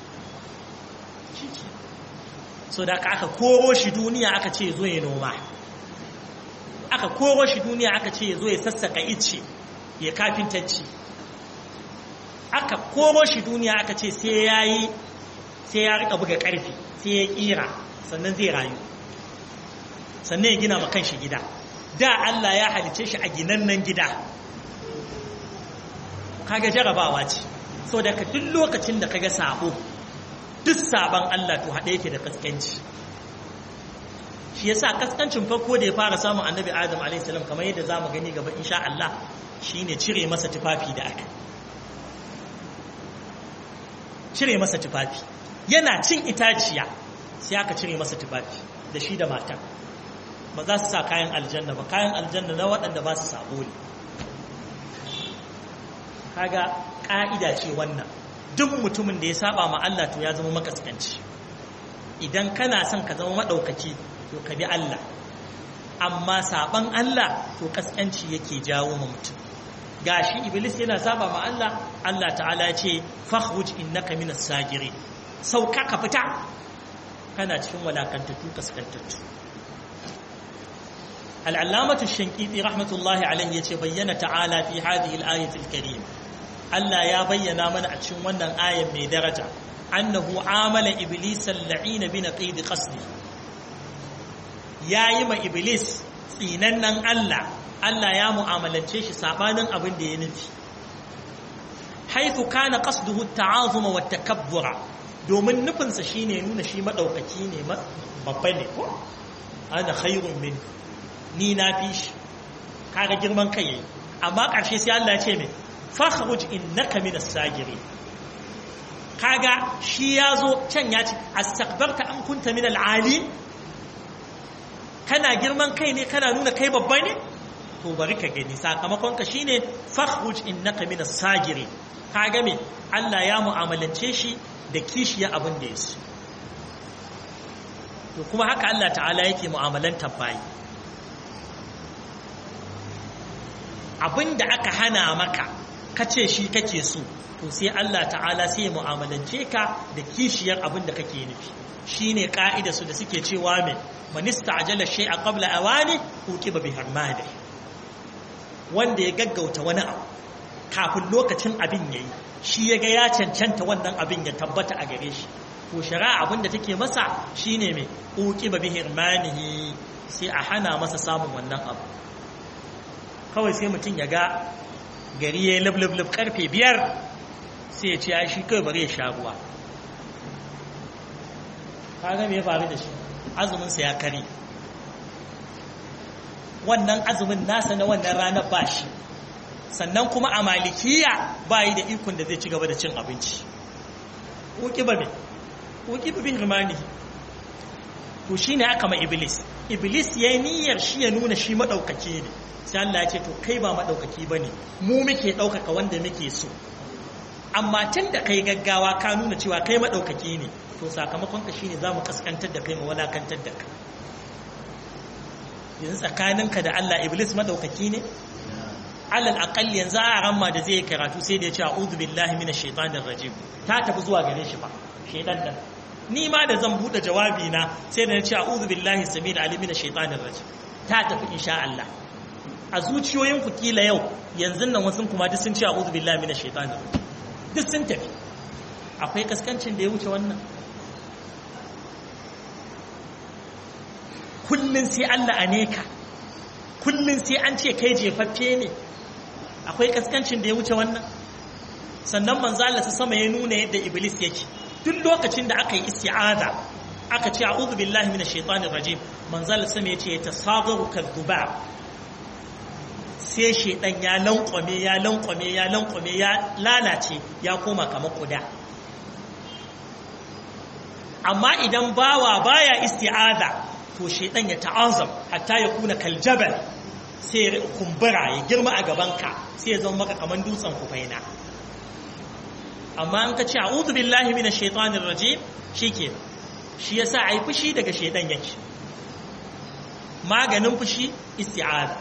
so da aka koro shi duniya aka ce zo ya noma aka koro shi duniya aka ce zo ya sassaka ice ya kafintacci aka koro shi duniya aka ce sai ya yi sai ya rika buga karfi sai ya kira sannan zai rayu sannan ya gina ma kanshi gida da Allah ya halice shi a ginannan gida kaga jarabawa ce so da ka duk lokacin da kaga sabo duk saban Allah to haɗe yake da kaskanci shi yasa kaskancin farko da ya fara samun annabi Adam a.s. kamar yadda za mu gani gaba insha Allah shine cire masa tufafi da aka cire masa tufafi yana cin itaciya sai aka cire masa tufafi da shi da matan ba za su sa kayan aljanna ba kayan aljanna na waɗanda ba su sabo ne kaga ƙa'ida ce wannan duk mutumin da ya saba ma Allah to ya zama makaskanci idan kana son ka zama maɗaukaki to ka bi Allah amma saban Allah to kaskanci yake jawo ma mutum gashi iblis yana saba ma Allah Allah ta'ala ya ce fakhruj innaka minas sagirin sauka ka fita kana cikin walakantattu kaskantattu العلامة الشنقيطي رحمة الله عليه يتبين تعالى في هذه الآية الكريمة ألا يا بينا من أتشن ونن آية من درجة أنه عامل إبليس اللعين بنقيد قصده يا يما إبليس سيننن ألا ألا يا معاملة شيش سابانا أبن دينتي حيث كان قصده التعاظم والتكبر domin nufinsa shine nuna shi maɗaukaki ne babba ne ko ana khairun min ni na fi shi kaga girman kai yayi amma ƙarshe sai Allah ya ce mai fakhruj innaka minas sagiri kaga shi yazo can ya ce astakbarta an kunta min ali kana girman kai ne kana nuna kai babba ne to bari ka gani sakamakon ka shine fakhruj innaka minas sagiri kaga me Allah ya mu'amalance shi da kishiya abin da yaso to kuma haka Allah ta'ala yake mu'amalantar bayi abin da aka hana maka ka ce shi kake so to sai Allah ta'ala sai ya mu'amalance ka da kishiyar abin da kake nufi shine ka'ida su da suke cewa me manista ajala shay'a qabla awani uqiba bi harmadi wanda ya gaggauta wani abu kafin lokacin abin yayi shi ya ga ya cancanta wannan abin ya tabbata a gare shi to shari'a abin da take masa shine me uqiba bi hirmanihi sai a hana masa samun wannan abu kawai sai mutum ya ga gari ya yi lablab karfe biyar sai ya ce ya shi kawai bari ya sha ruwa kaga me ya faru da shi azuminsa ya kare wannan azumin nasa na wannan ranar ba shi sannan kuma a malikiya ba yi da ikon da zai ci gaba da cin abinci ƙuƙi ba mai ƙuƙi ba bin rimani to shi ne aka ma iblis iblis ya yi niyyar shi ya nuna shi maɗaukaki ne sai Allah ya ce to kai ba maɗaukaki ba ne mu muke ɗaukaka wanda muke so amma tun da kai gaggawa ka nuna cewa kai maɗaukaki ne to sakamakon ka shine za mu kaskantar da kai mu walakantar da kai yanzu tsakaninka da Allah iblis maɗaukaki ne alal aqall yanzu a ramma da zai karatu sai da ya ce a'udhu billahi minash shaitanir rajim ta tafi zuwa gare shi ba shaitan dan ni ma da zan bude jawabi na sai da na ce a'udhu billahi samil alim minash shaitanir rajim ta tafi insha Allah a zuciyoyin ku kila yau yanzu nan wasu kuma duk sun ce a'udhu billahi minash shaitanir rajim duk sun tafi akwai kaskancin da ya wuce wannan kullun sai Allah a neka kullun sai an ce kai jefaffe ne akwai kaskancin da ya wuce wannan sannan manzo Allah ta sama ya nuna yadda iblis yake duk lokacin da aka yi isti'aza aka ce a'udhu billahi minash shaitanir rajim manzo Allah sama yace ya tasagaru kadhubab sai shaitan ya lankwame ya lankwame ya lankwame ya lalace ya koma kamar kuda amma idan bawa baya isti'aza to shaitan ya ta'azam hatta ya kuna kaljabal sai ya kumbura ya girma a gabanka sai ya zama maka kaman dutsen kufaina amma an ka ce a'udhu billahi minash shaitanir rajim shike shi yasa ai fushi daga shaitan yake maganin fushi isti'aza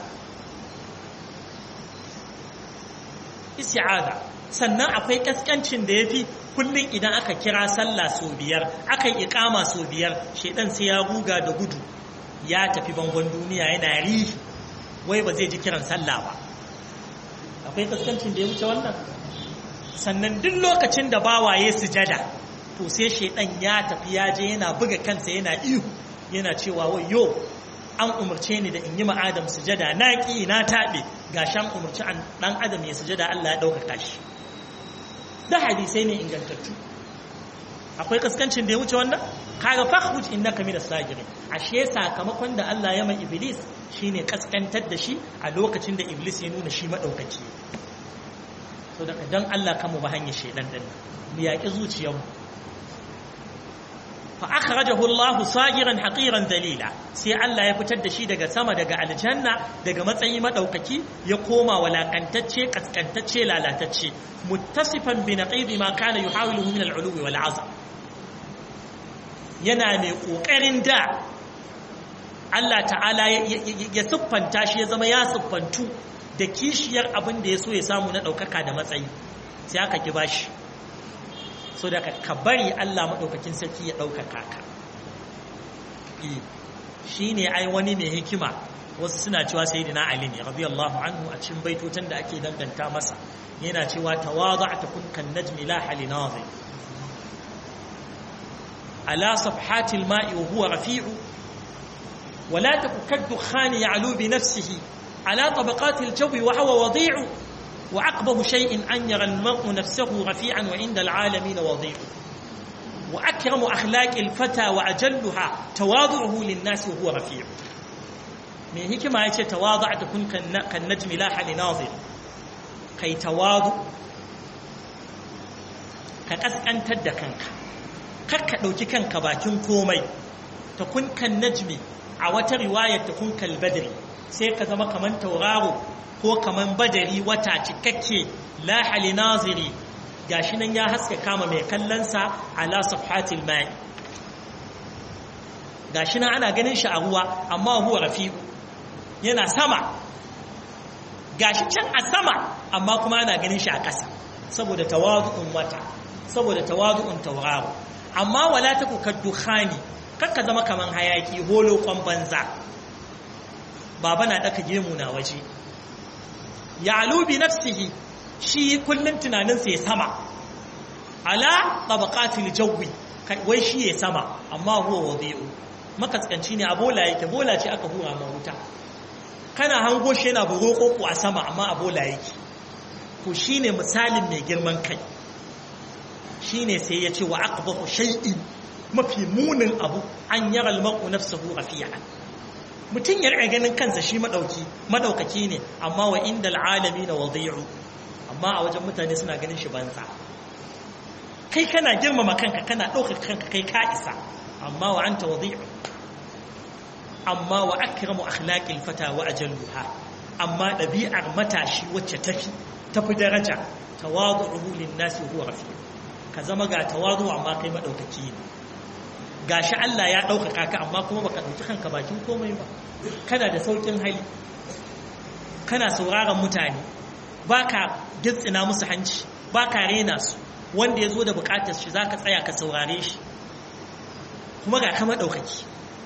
isti'aza sannan akwai kaskancin da yafi kullum idan aka kira sallah sau biyar aka yi ikama sau biyar shaitan sai ya ruga da gudu ya tafi bangon duniya yana rihi wai ba zai ji kiran sallah ba akwai kaskancin da ya wuce wannan sannan duk lokacin da bawaye sujada to sai shaitan ya tafi ya je yana buga kansa yana ihu yana cewa wai yo an umarce ni da in yi ma'adam sujada na ƙi na taɓe ga shan umarci ɗan adam ya sujada Allah ya ɗaukaka shi da hadisai ne ingantattu akwai kaskancin da ya wuce wannan kaga fakhruj innaka minas sagirin ashe sakamakon da Allah ya mai iblis shine kaskantar da shi a lokacin da iblis ya nuna shi madaukaki so daga dan Allah kanmu ba hanyar shedan din mu yaki zuciyarmu fa akhrajahu Allah sagiran haqiran dalila sai Allah ya fitar da shi daga sama daga aljanna daga matsayi madaukaki ya koma walakantacce kaskantacce lalatacce muttasifan bi naqidi ma kana yuhawiluhu min al-ulwi wal 'azam yana mai kokarin da Allah ta'ala ya siffanta shi ya zama ya siffantu da kishiyar abin da ya so ya samu na ɗaukaka da matsayi sai aka ki bashi so da ka bari Allah maɗaukakin sarki ya ɗaukaka ka shi ne ai wani mai hikima wasu suna cewa sai dina Ali ne radiyallahu anhu a cikin baitotan da ake danganta masa yana cewa tawada'ta kun kan najmi la hali nazim ala safhatil ma'i wa huwa rafi'u ولا تك كالدخان يعلو بنفسه على طبقات الجو وهو وضيع وأقبه شيء أن يرى المرء نفسه رفيعا وعند العالمين وضيع وأكرم أخلاق الفتى وأجلها تواضعه للناس وهو رفيع من هيك ما يتي تواضع تكون كالنجم لاح لناظر كي تواضع كأسأن تد كنك كك لو كنك باكين كومي تكون كالنجم a wata riwayar ta kun kalbadri sai ka zama kaman tauraro ko kaman badari wata cikakke la hali naziri gashi nan ya haska kama mai kallonsa ala safhatil mai gashi nan ana ganin shi a ruwa amma huwa rafi'u yana sama gashi can a sama amma kuma ana ganin shi a ƙasa saboda tawadu'un wata saboda tawadu'un tauraro amma wala taku kaddukhani kakka zama kaman hayaki holo kwan banza baba na daka gemu na waje ya alubi nafsihi shi kullun tunaninsa ya sama ala tabaqatil jawi wai shi ya sama amma huwa wadi'u makaskanci ne a bola yake bola ce aka hura ma wuta kana hango shi yana bugo koko a sama amma a bola yake to shine misalin mai girman kai shine sai ya ce wa aqbahu shay'in mafi munin abu an yara almar'u nafsahu rafi'an mutum ya rika ganin kansa shi madauki madaukaki ne amma wa inda alalamin wadi'u amma a wajen mutane suna ganin shi banza kai kana girmama kanka kana ɗaukar kanka kai ka isa amma wa anta wadi'u amma wa akramu akhlaqil fata wa ajalluha amma ɗabi'ar matashi wacce tafi tafi daraja tawadu'uhu lin-nasi huwa rafi' ka zama ga tawadu amma kai madaukaki ne gashi Allah ya ɗaukaka ka amma kuma baka ɗauki kanka bakin komai ba kana da saukin hali kana sauraron mutane baka gitsina musu hanci baka rena su wanda ya zo da bukatar shi zaka tsaya ka saurare shi kuma ga kama ɗaukaki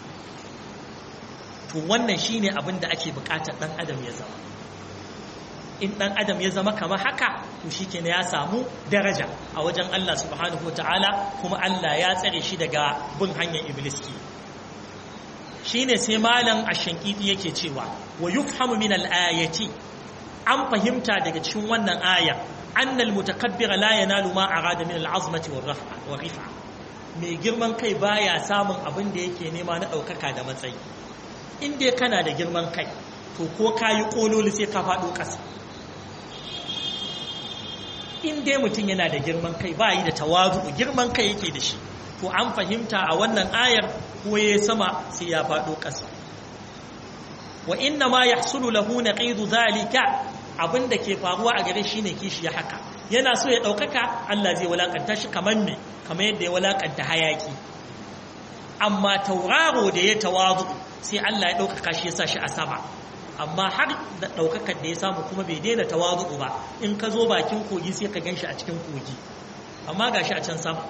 to wannan shine abin da ake bukatar ɗan adam ya zama in ɗan adam ya zama kamar haka to shi ke ya samu daraja a wajen Allah subhanahu wa ta'ala kuma Allah ya tsare shi daga bin hanyar iblis ke shi ne sai malam a shankiti yake cewa wa yufhamu min al'ayati an fahimta daga cikin wannan aya annal mutakabbira la yanalu ma arada min al'azmati wa rifa mai girman kai baya samun abin da yake nema na ɗaukaka da matsayi in dai kana da girman kai to ko kayi kololi sai ka faɗo ƙasa in dai mutum yana da girman kai ba yi da tawazu girman kai yake da shi to an fahimta a wannan ayar ko ya sama sai ya faɗo ƙasa wa inna ma yahsulu lahu naqidu zalika abinda ke faruwa a gare shi ne kishi ya haka yana so ya ɗaukaka Allah zai walakanta shi kamar me kamar yadda ya walakanta hayaki amma tauraro da ya tawazu sai Allah ya ɗaukaka shi ya sa shi a sama amma har da ɗaukakar da ya samu kuma bai daina tawazu ba in ka zo bakin kogi sai ka gan shi a cikin kogi amma ga shi a can sama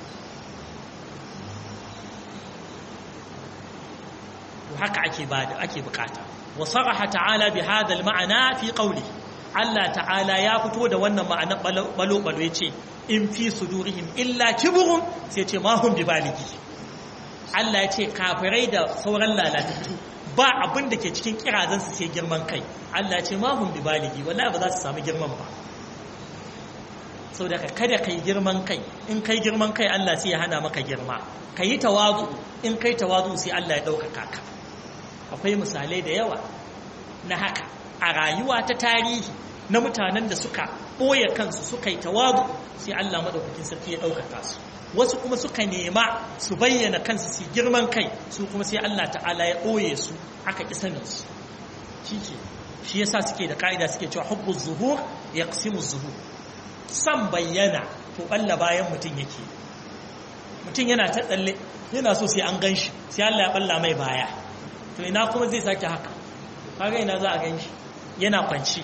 haka ake bada ake bukata wa saraha ta'ala bi hadha al-ma'na fi qawli Allah ta'ala ya fito da wannan ma'ana balo balo yace in fi sudurihim illa kibrun sai ce ma hum bi baligi Allah ya ce kafirai da sauran lalatattu ba abin da ke cikin kirazansu sai girman kai Allah ce ma hun bi baligi wallahi ba za su samu girman ba sau da kada kai girman kai in kai girman kai Allah sai ya hana maka girma ka yi tawazu in kai tawazu sai Allah ya ɗaukaka ka akwai misalai da yawa na haka a rayuwa ta tarihi na mutanen da suka ɓoye kansu suka yi tawazu sai Allah maɗaukakin sarki ya ɗaukaka su wasu kuma suka nema su bayyana kansu su girman kai su kuma sai Allah ta'ala ya ɓoye su aka ƙi saninsu shi ke shi yasa suke da ka'ida suke cewa hubbu zuhur ya ƙasimu zuhur san bayyana to ɓalla bayan mutum yake mutum yana ta tsalle yana so sai an gan shi sai Allah ya ɓalla mai baya to ina kuma zai sake haka kaga ina za a gan shi yana kwanci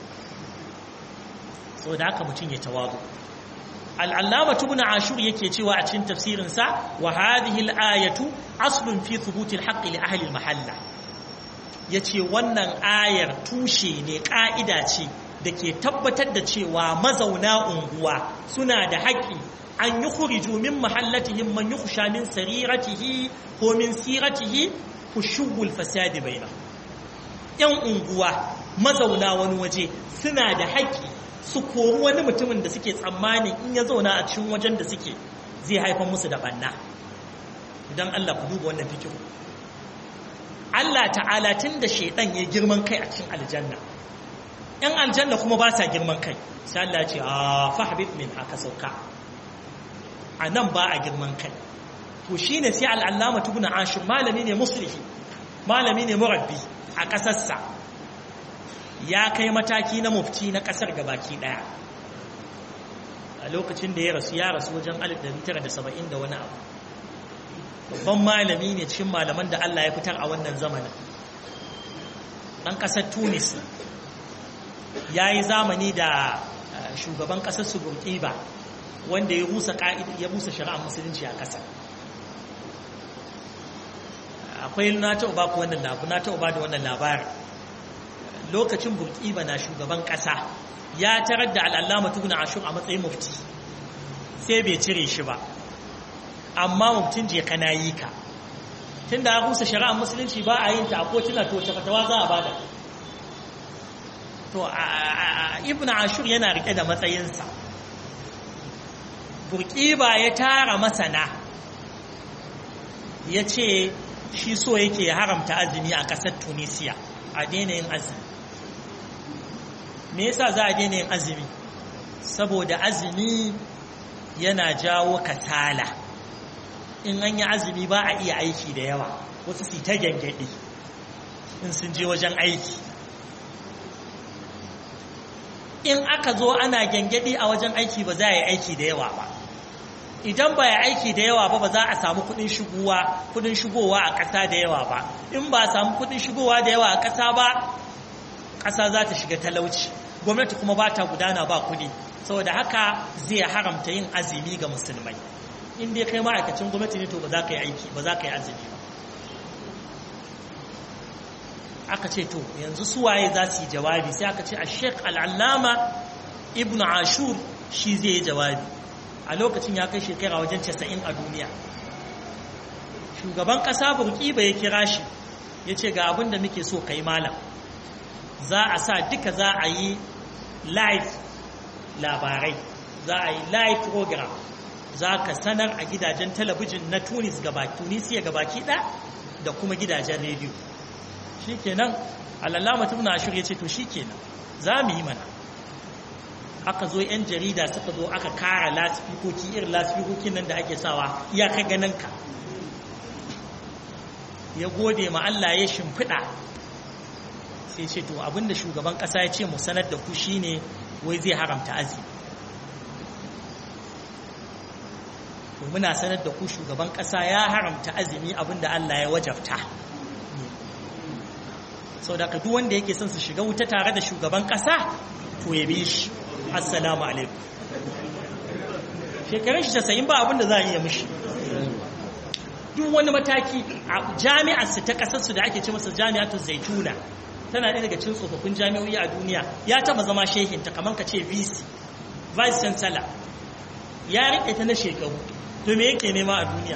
so da haka mutum ya tawazu al'allama tubun ashur yake cewa a cikin tafsirinsa wa hadhihi al-ayatu aslun fi thubuti al-haqqi li ahli al-mahalla yace wannan ayar tushe ne ka'ida ce da ke tabbatar da cewa mazauna unguwa suna da haƙƙi an yi khuriju min mahallatihim man yukhsha min sariratihi ko min siratihi kushubul fasadi baina yan unguwa mazauna wani waje suna da haƙƙi su kori wani mutumin da suke tsammanin in ya zauna a cikin wajen da suke zai haifar musu da banna idan Allah ku duba wannan fikiru Allah ta'ala tun da shaidan ya girman kai a cikin aljanna yan aljanna kuma ba sa girman kai sai Allah ya ce a fahbit min haka sauka a nan ba a girman kai to shine sai al'allama tubuna ashir malami ne muslihi malami ne murabbi a ƙasarsa ya kai mataki na mufti na ƙasar gabaki ɗaya a lokacin da ya rasu ya rasu wajen 1970 da wani abu babban malami ne cikin malaman da Allah ya fitar a wannan zamanin ɗan ƙasar tunis ya yi zamani da shugaban ƙasar su ba wanda ya rusa ya rusa shari'ar musulunci a ƙasar akwai na taɓa ba ku wannan labu na taɓa ba da wannan labarin lokacin burkiba na shugaban ƙasa ya tarar da al'allama tuguna ashur a matsayin mufti sai bai cire shi ba amma muftin je kana yi ka tun da rusa shari'ar musulunci ba a yin ta a kotuna to wace fatawa za a bada to ibn ashur yana rike da matsayinsa burkiba ya tara masana ya ce shi so yake haramta azumi a ƙasar tunisiya a daina yin azumi me yasa za a daina yin azumi saboda azumi yana jawo kasala in an yi azumi ba a iya aiki da yawa wasu su ta gyangyaɗi in sun je wajen aiki in aka zo ana gyangyaɗi a wajen aiki ba za a yi aiki da yawa ba idan ba ya aiki da yawa ba ba za a samu kudin shigowa kudin shigowa a ƙasa da yawa ba in ba a samu kudin shigowa da yawa a ƙasa ba ƙasa za ta shiga talauci gwamnati kuma ba ta gudana ba kudi saboda haka zai haramta yin azumi ga musulmai in dai kai ma'aikacin gwamnati ne to ba za ka yi aiki ba za ka yi azumi ba aka ce to yanzu suwaye za su yi jawabi sai aka ce a sheik al'allama ibn ashur shi zai yi jawabi a lokacin ya kai shekara wajen casa'in a duniya shugaban ƙasa burkiba ya kira shi ya ce ga abin da muke so ka yi malam za a sa duka za a yi live labarai za a yi live program za ka sanar a gidajen talabijin na tunis gaba tunisiya gabaki ɗaya da kuma gidajen rediyo shi kenan alallama tun na shirya ce to shi kenan za mu yi mana aka zo 'yan jarida suka zo aka kara lasifikoki irin lasifikokin nan da ake sawa iyaka ganin ka ya gode ma Allah ya shimfiɗa sai ce to abinda shugaban ƙasa ya ce mu sanar da ku shine wai zai haramta azumi to muna sanar da ku shugaban ƙasa ya haramta azumi abinda Allah ya wajabta sau da duk wanda yake son su shiga wuta tare da shugaban ƙasa to ya bi shi assalamu alaikum shekarun shi casa'in ba abinda za a iya mishi duk wani mataki a jami'arsu ta ƙasarsu da ake ce masa jami'atu zaituna tana ɗaya daga cin tsofaffin jami'o'i a duniya ya taba zama shehinta kamar ka ce vc vice chancellor ya riƙe ta na shekaru to me yake nema a duniya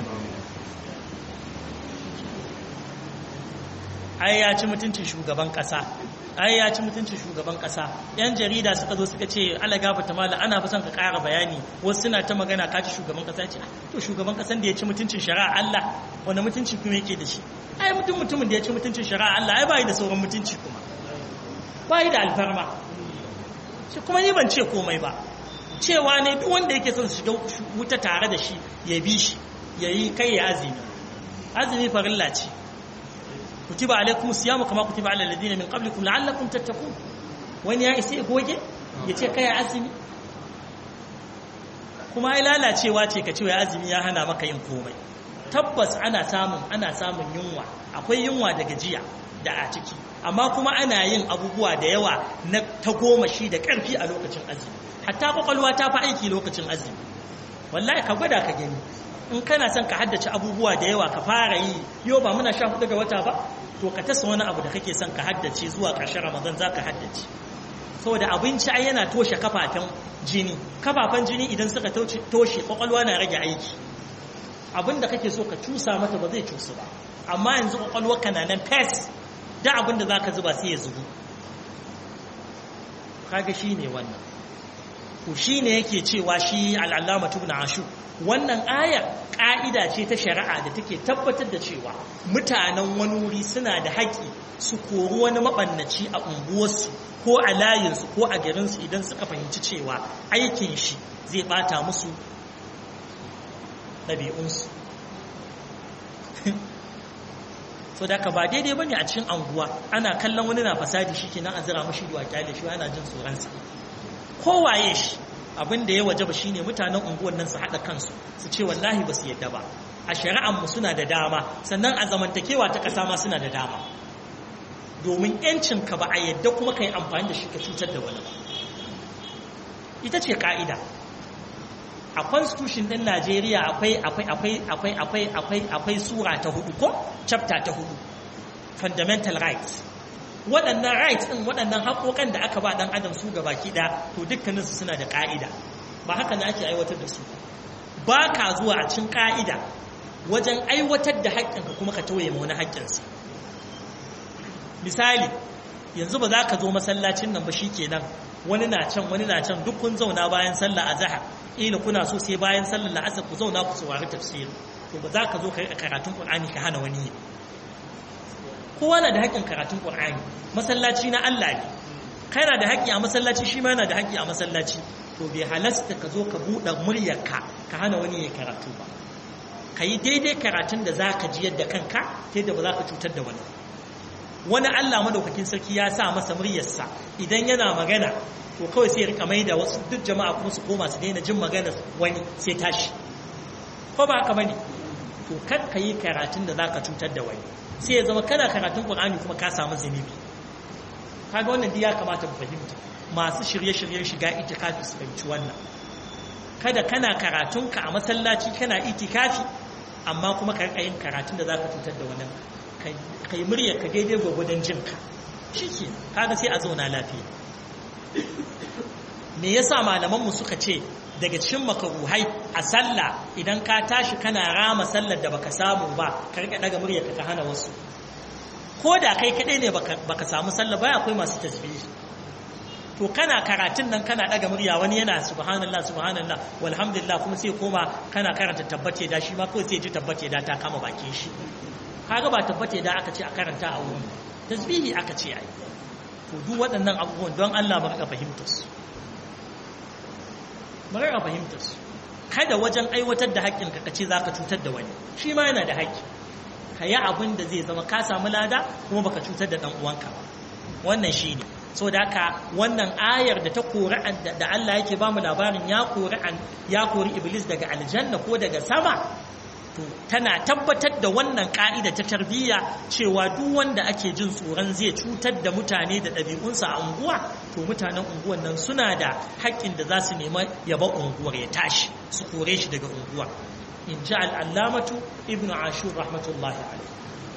ai ya ci mutuncin shugaban ƙasa ai ya ci mutuncin shugaban ƙasa yan jarida suka zo suka ce ala gafata mala ana fi son ka ƙara bayani wasu suna ta magana ka ci shugaban ƙasa ce to shugaban ƙasan da ya ci mutuncin shari'a Allah wani mutunci kuma yake da shi ai mutum mutumin da ya ci mutuncin shari'a Allah ai bai da sauran mutunci kuma bai da alfarma shi kuma ni ban ce komai ba cewa ne duk wanda yake son su shiga wuta tare da shi ya bi shi ya yi kai ya azumi azumi farilla ce kutiba alaikum siyamu kama kutiba ala alladhina min qablikum la'allakum tattaqun wani ya isa goge ya ce kai azumi kuma ai lalacewa ce ka ce wai azumi ya hana maka yin komai tabbas ana samun ana samun yunwa akwai yunwa da gajiya da a ciki amma kuma ana yin abubuwa da yawa na ta goma shi da ƙarfi a lokacin azumi hatta kwakwalwa ta fi aiki lokacin azumi wallahi ka gwada ka gani in kana son ka haddace abubuwa da yawa ka fara yi yau ba muna sha hudu ga wata ba to ka tasa wani abu da kake son ka haddace zuwa ƙarshen ramadan za ka haddace saboda abinci ai yana toshe kafafen jini kafafen jini idan suka toshe kwakwalwa na rage aiki abin da kake so ka cusa mata ba zai cusu ba amma yanzu kwakwalwa kana nan fes da abin da za ka zuba sai ya zubu kaga shi ne wannan to shi ne yake cewa shi al'allama tubna ashu wannan ayar ƙa'ida ce ta shari'a da take tabbatar da cewa mutanen wani wuri suna da haƙƙi su kori wani maɓannaci a unguwarsu ko a layinsu ko a garinsu idan suka fahimci cewa aikin shi zai ɓata musu ɗabi'unsu so da ka ba daidai ba ne a cikin anguwa ana kallon wani na fasadi shi kenan a zira mashi duwa kyale shi ana jin tsoronsa kowaye shi abin da ya waje ba shine mutanen unguwan nan su haɗa kansu su ce wallahi ba su yadda ba a shari'anmu suna da dama sannan a zamantakewa ta ƙasa ma suna da dama domin ‘yancinka ba a yadda kuma ka yi amfani da shi ka cutar da wani ba ita ce ƙa'ida a constitution ɗin najeriya akwai akwai akwai akwai akwai akwai akwai sura ta hudu ko chapter ta hudu fundamental rights waɗannan rights ɗin waɗannan haƙoƙan da aka ba ɗan adam su ga baki ɗaya to dukkaninsu suna da ƙa'ida ba haka na ake aiwatar da su ba ka zuwa a cin ƙa'ida wajen aiwatar da haƙƙinka kuma ka tauye ma wani haƙƙinsa misali yanzu ba za ka zo masallacin nan ba shi kenan wani na can wani na can duk kun zauna bayan sallah a zahar ila kuna so sai bayan sallar la'asar ku zauna ku saurari tafsiri to ba za ka zo ka riƙa karatun qur'ani ka hana wani kowa na da haƙƙin karatun qur'ani masallaci na Allah ne kai na da haƙƙi a masallaci shi ma yana da haƙƙi a masallaci to bai halasta ka zo ka buɗe muryarka ka hana wani ya karatu ba ka yi daidai karatun da za ka ji yadda kanka ta yadda ba za ka cutar da wani wani Allah madaukakin sarki ya sa masa muryarsa idan yana magana to kawai sai ya rika mai da wasu duk jama'a kuma su koma su daina jin magana wani sai tashi ko ba haka bane to kar ka yi karatun da za ka cutar da wani sai ya zama kana karatun Qur'ani kuma ka samu zunubi kaga wannan dai ya kamata mu fahimta masu shirye-shiryen shiga itikafi su fahimci wannan kada kana karatunka a masallaci kana itikafi amma kuma ka rika yin karatun da za ka cutar da wani ka yi murya ka daidai gwagwadon jinka shi ke kaga sai a zauna lafiya me yasa malamanmu suka ce daga cikin makaruhai a sallah idan ka tashi kana rama sallar da baka samu ba ka rika daga murya ka hana wasu ko da kai kadai ne baka samu sallah ba akwai masu tasbihi to kana karatun nan kana daga murya wani yana subhanallah subhanallah walhamdulillah kuma sai koma kana karanta tabbace da shi ma kawai sai ji tabbace da ta kama bakin shi kaga ba tabbace da aka ce a karanta a wurin tasbihi aka ce ai to duk waɗannan abubuwan don Allah mu rika fahimtar su mu rika fahimtar su kada wajen aiwatar da haƙƙin ka kace zaka cutar da wani shi ma yana da haƙƙi ka yi abin da zai zama ka samu lada kuma baka cutar da dan uwanka ba wannan shine so da haka wannan ayar da ta kori da Allah yake ba mu labarin ya kori ya kori iblis daga aljanna ko daga sama to tana tabbatar da wannan ka'ida ta tarbiyya cewa duk wanda ake jin tsoron zai cutar da mutane da ɗabi'unsa a unguwa to mutanen unguwan nan suna da haƙƙin da za su nema yaba unguwar ya tashi su kore shi daga unguwar in ji al'allamatu ibn ashur rahmatullahi alaihi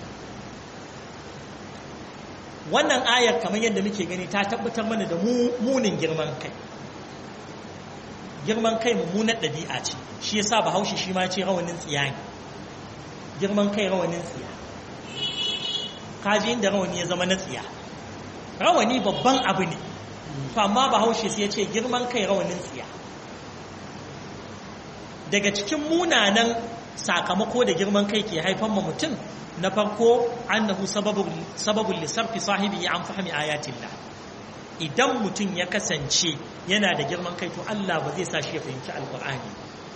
wannan ayar kamar yadda muke gani ta tabbatar mana da munin girman kai girman kai mummunar ɗabi'a ce shi yasa bahaushe shi ma ce rawanin tsiya ne girman kai rawanin tsiya kaji inda rawani ya zama na tsiya rawani babban abu ne to amma bahaushe sai ya ce girman kai rawanin tsiya daga cikin munanan sakamako da girman kai ke haifan ma mutum na farko annahu sababul lisarfi sahibi an fahimi ayatillah idan mutum ya kasance yana da girman kai to Allah ba zai sa shi ya fahimci alqur'ani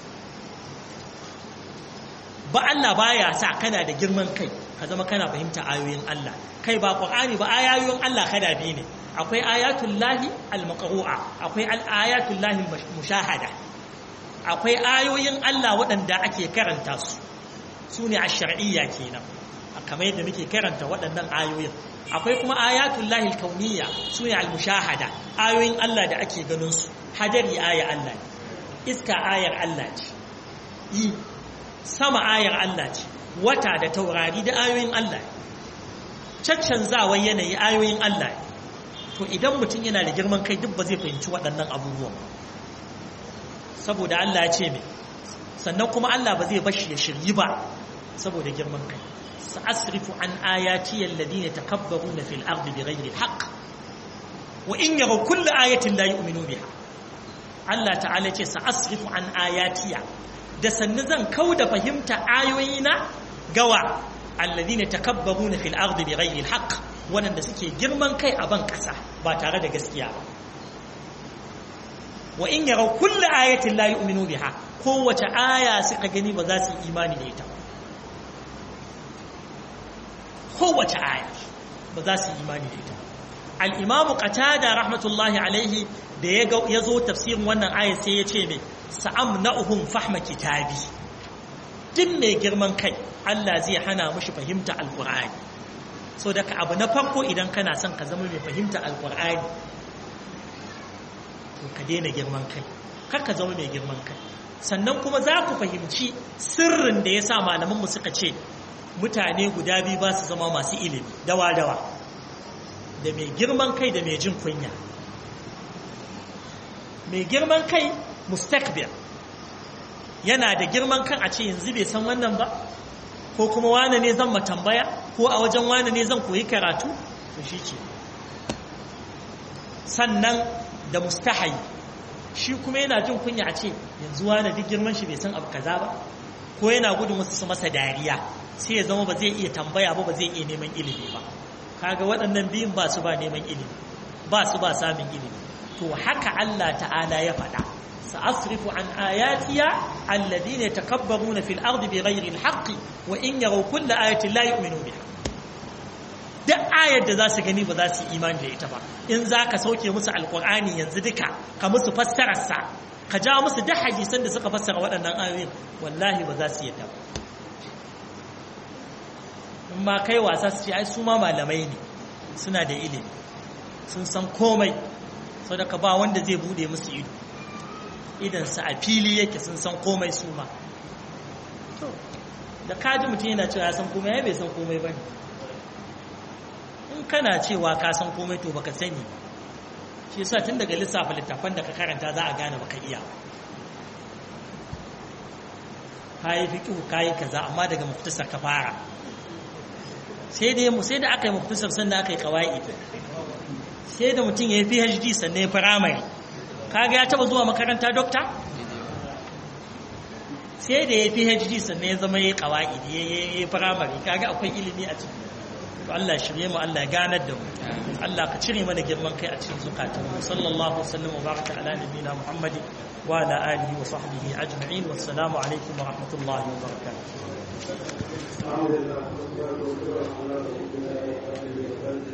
ba Allah baya sa kana da girman kai ka zama kana fahimta ayoyin Allah kai ba qur'ani ba ayoyin Allah kada bi ne akwai ayatul lahi al-maqru'a akwai ayatul lahi mushahada akwai ayoyin Allah waɗanda ake karanta su su ne a shar'iyya kenan kamar yadda muke karanta waɗannan ayoyin akwai kuma ayatul lahil kauniyya su ne al-mushahada ayoyin Allah da ake ganin su hadari aya Allah iska ayar Allah ce yi sama ayar Allah ce wata da taurari da ayoyin Allah caccanzawar yanayi ayoyin Allah to idan mutum yana da girman kai duk ba zai fahimci waɗannan abubuwan saboda Allah ya ce mai sannan kuma Allah ba zai bashi ya shiryi ba saboda girman kai sa'asrifu an ayati alladhina takabbaruna fil ardi bighayri alhaq wa in yaraw kull ayatin la yu'minu biha Allah ta'ala ce sa'asrifu an ayatiya da sannu zan kauda fahimta ayoyina gawa alladhina takabbaruna fil ardi bighayri alhaq wanda suke girman kai a ban kasa ba tare da gaskiya ba wa in yaraw kull ayatin la yu'minu biha kowace aya suka gani ba za su yi imani da ita ba kowace aya ba za su yi imani da ita al'imamu qatada rahmatullahi alaihi da ya zo tafsirin wannan aya sai ya ce mai sa'am na'uhun fahma kitabi duk mai girman kai Allah zai hana mushi fahimta alƙur'ani so daga abu na farko idan kana son ka zama mai fahimta alƙur'ani to ka daina girman kai kar ka zama mai girman kai sannan kuma za ku fahimci sirrin da ya sa malamanmu suka ce mutane guda biyu ba su zama masu ilimi dawa-dawa da mai girman kai da mai jin kunya mai girman kai mustakbir yana da girman kan a ce yanzu bai san wannan ba ko kuma wane ne zan matambaya ko a wajen wane ne zan koyi karatu to shi ce sannan da mustahayi shi kuma yana jin kunya a ce yanzu wane duk girman shi bai san abu kaza ba ko yana gudun wasu su masa dariya sai ya zama ba zai iya tambaya ba ba zai iya neman ilimi ba kaga waɗannan biyun ba su ba neman ilimi ba su ba samun ilimi to haka Allah ta'ala ya faɗa sa'asrifu an ayatiya alladhina yatakabbaruna fil ardi bighayri alhaqqi wa in yaraw kulla ayatin la yu'minu biha duk ayar da za su gani ba za su yi imani da ita ba in za ka sauke musu alkur'ani yanzu duka ka musu fassararsa ka ja musu duk hadisan da suka fassara waɗannan ayoyin wallahi ba za su yadda ba in ma kai wasa su ce ai su ma malamai ne suna da ilimi sun san komai sau da ka ba wanda zai bude musu ido idansu a fili yake sun san komai su ma da kaji mutum yana cewa ya san komai ya bai san komai ba ne in kana cewa ka san komai to baka sani shi yasa tun daga lissafa littafan da ka karanta za a gane baka iya kayi fiqh kayi kaza amma daga muftasar ka fara sai dai mu sai da aka yi muftasar sannan aka yi qawaid sai da mutum ya yi PhD sannan ya primary kaga ya taba zuwa makaranta doctor sai da ya yi PhD sannan ya zama ya yi qawaid ya yi primary kaga akwai ilimi a ciki to Allah shirye mu Allah ya ganar da mu Allah ka cire mana girman kai a cikin zukatan mu sallallahu alaihi wa baraka ala nabiyina Muhammad wa ala alihi wa sahbihi ajma'in wassalamu alaikum wa rahmatullahi wa barakatuh